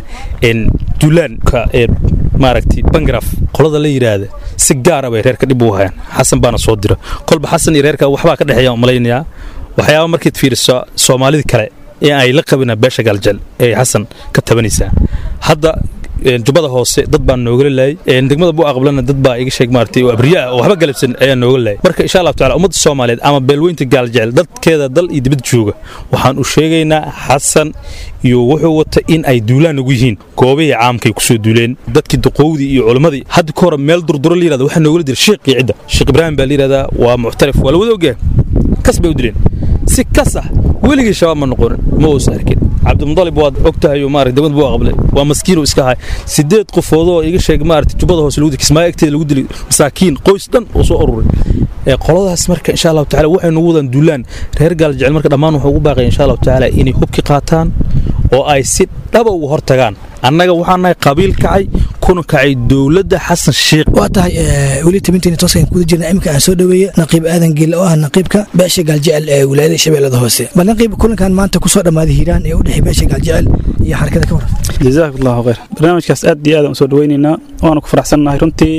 duulaanka ee maaragtay bangraf qolada la yidhaahda si gaara bay reerka dhib u hayaan xasan baana soo dira kolba xasan iyo reerka waxbaa ka dhexeeya malaynayaa waxyaaba markaad fiiriso soomaalida kale ee ay la qabina beesha gaaljal ee xasan ka tabanaysaa hadda jubbada hoose dad baan noogala laayay degmada buu aqbalana dad baa iga sheeg maartay oo abriya ah oo waxba galabsan ayaa nooga laayay marka insha allahu taala ummadda soomaaliyeed ama beelweynta gaaljecel dadkeeda dal iyo dibad jooga waxaan u sheegaynaa xasan iyo wuxuu wata in ay duulaan ugu yihiin goobihii caamkay kusoo duuleen dadkii duqowdii iyo culimmadii hadda ka hore meel durduro la yirahda waxaa noogala jira sheekii cidda sheekh ibraahim baa la yirahdaa waa muctarif waa la wada ogyahay kas bay u dileen si kas ah weligii shabaab ma noqonin ma uusa arkin cabdimudalib waad og tahay oo maarata degmad buu aqbalay waa maskiinuu iska ahay sideed qofoodoo iga sheeg maarata jubbada hoose lagu dilay kismaayo agteeda lagu dilay masaakiin qoys dhan oo soo ururay ee qoladaas marka insha allahu tacaala waxay nagu wadaan duulaan reer gaal jecel marka dhammaan wuxuu ugu baaqaya insha allahu tacaala inay hubki qaataan oo ay si dhaba uga hortagaan annaga waxaan nahay qabiil kacay kuna kacay dowladda xasan sheekh waa tahay weli tabinteeni tooskan kuda jirna iminka aan soo dhoweeye naqiib aadan geelle oo ah naqiibka beesha gaaljecel ee wilaayada shabeellada hoose bal naqiib kulankan maanta kusoo dhammaaday hiiraan ee u dhexey beesha gaaljecel iyo xarakada ka waran jazaak allahu khayr barnaamijkaas aad iyo aad aan usoo dhaweynaynaa waana ku faraxsannahay runtii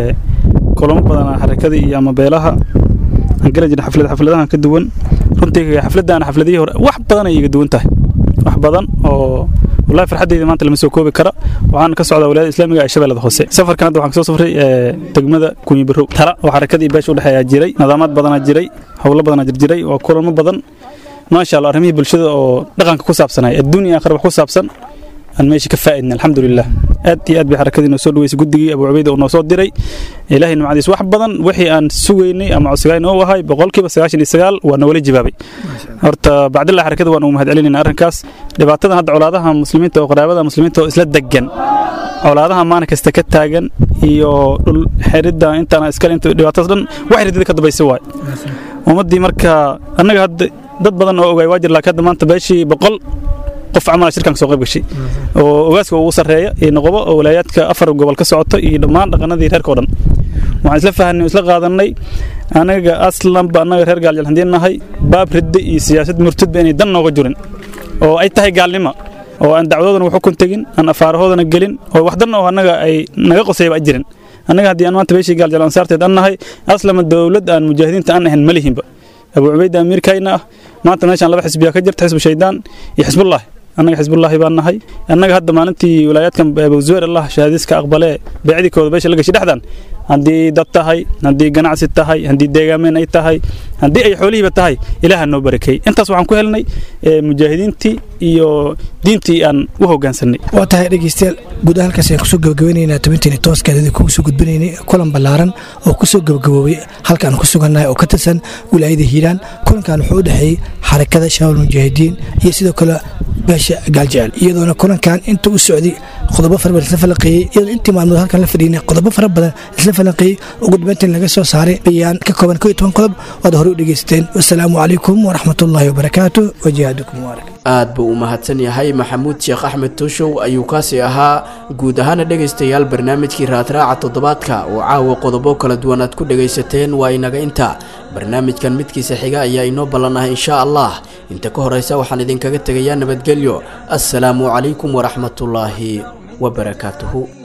kulamo badanaa xarakadii iyo ama beelaha aan gala jirna xaflad xafladahan ka duwan runtii xafladdaana xafladihii hore wax badan ay iga duwan tahay wax badan oo wallahi farxaddayda maanta lama soo koobi kara waxaan ka socdaa wilaayada islaamiga ee shabeellada hoose safarkan hadda waxaan kasoo safray degmada kunyi barow tala oo xarakadii beesha udhexeeyaa jiray nidaamaad badanaa jiray howlo badanaa jirjiray waa kulamo badan maasha allah arrimihii bulshada oo dhaqanka ku saabsanay adduunya aakhira wax ku saabsan aan meesha ka faa'idna alxamdulilah aad iyo aad bay xarakadii noo soo dhaweysay guddigii abu cubayda uu noo soo diray ilaahay nimcadiis wax badan wixii aan sugaynay ama codsigayn oo ahay boqolkiiba sagaashan iyo sagaal waa noola jawaabay horta bacdillah xarakada waan ugu mahad celinayna arrinkaas dhibaatadan hadda colaadaha muslimiinta oo qaraabada muslimiinta oo isla degan colaadaha maalin kasta ka taagan iyo dhul xeridda intaana iskale inta dhibaatadaas dhan wax ridida ka dambaysa waay ummaddii marka annaga hadda dad badan oo ogaay waa jir laakiin hadda maanta beeshii boqol qof camal shirkan soo qayb gashay oo ogaaska ugu sarreeya iyo noqobo oo walaayaadka afar gobol ka socoto iyo dhammaan dhaqanadii reerka oo dhan waxaan isla fahanay isla qaadanay anaga aslanba annaga reer gaaljal haddii nahay baab ridde iyo siyaasad murtadba inay dan nooga jirin oo ay tahay gaalnimo oo aan dacwadoodana wax xukun tegin aan afaarahoodana gelin oo wax dan oo annaga ay naga qosayba ay jirin annaga haddii aan maanta beeshii gaaljal ansaarteed an nahay aslama dowlad aan mujaahidiinta aan ahayn ma lihinba abu cubayda amiirkayna ah maanta meeshaan laba xisbiya ka jirta xisbu shaydaan iyo xisbullaahi annaga xisbullaahi baan nahay annaga hadda maalintii wilaayaadkan abuzuweer allah shahaadiiska aqbalee beecdikooda beesha la gashay dhexdan haddii dad tahay haddii ganacsi tahay haddii deegaameen ay tahay haddii ay xoolihiiba tahay ilaaha noo barakay intaas waxaan ku helnay mujaahidiintii iyo diintii aan u hoggaansanay waa tahay dhegeystayaal guud ahaan halkaas ayaan kusoo gabagabaynaynaa tabinteeni tooskeedadii kugu soo gudbinaynay kulan ballaaran oo kusoo gabagaboobay halkaan ku sugannahay oo ka tirsan wilaayada hiiraan kulankan wuxuu u dhexeeyey xarakada shabaab mujaahidiin iyo sidoo kale beesha gaaljecel iyadoona kulankan inta u socday qodobo fara badan isla falanqeeyey iyadoo intii maalmood halkan la fadhiinay qodobo fara badan isla falanqeeyey ugu dambeyntiin laga soo saaray bayaan ka kooban koo iyo toban qodob waad horey u dhegeysateen wasalaamu calaykum waraxmatullaahi wabarakaatu wajihadukum mubaarak aad buu u mahadsan yahay maxamuud sheekh axmed tuushow ayuu kaasi ahaa guud ahaana dhegaystayaal barnaamijkii raadraaca toddobaadka oo caawa qodobo kala duwan aad ku dhegaysateen waa inaga inta barnaamijkan midkiisa xiga ayaa inoo ballanahay insha allah inta ka horaysa waxaan idinkaga tegayaa nabadgelyo assalaamu calaykum waraxmatullaahi wabarakaatuhu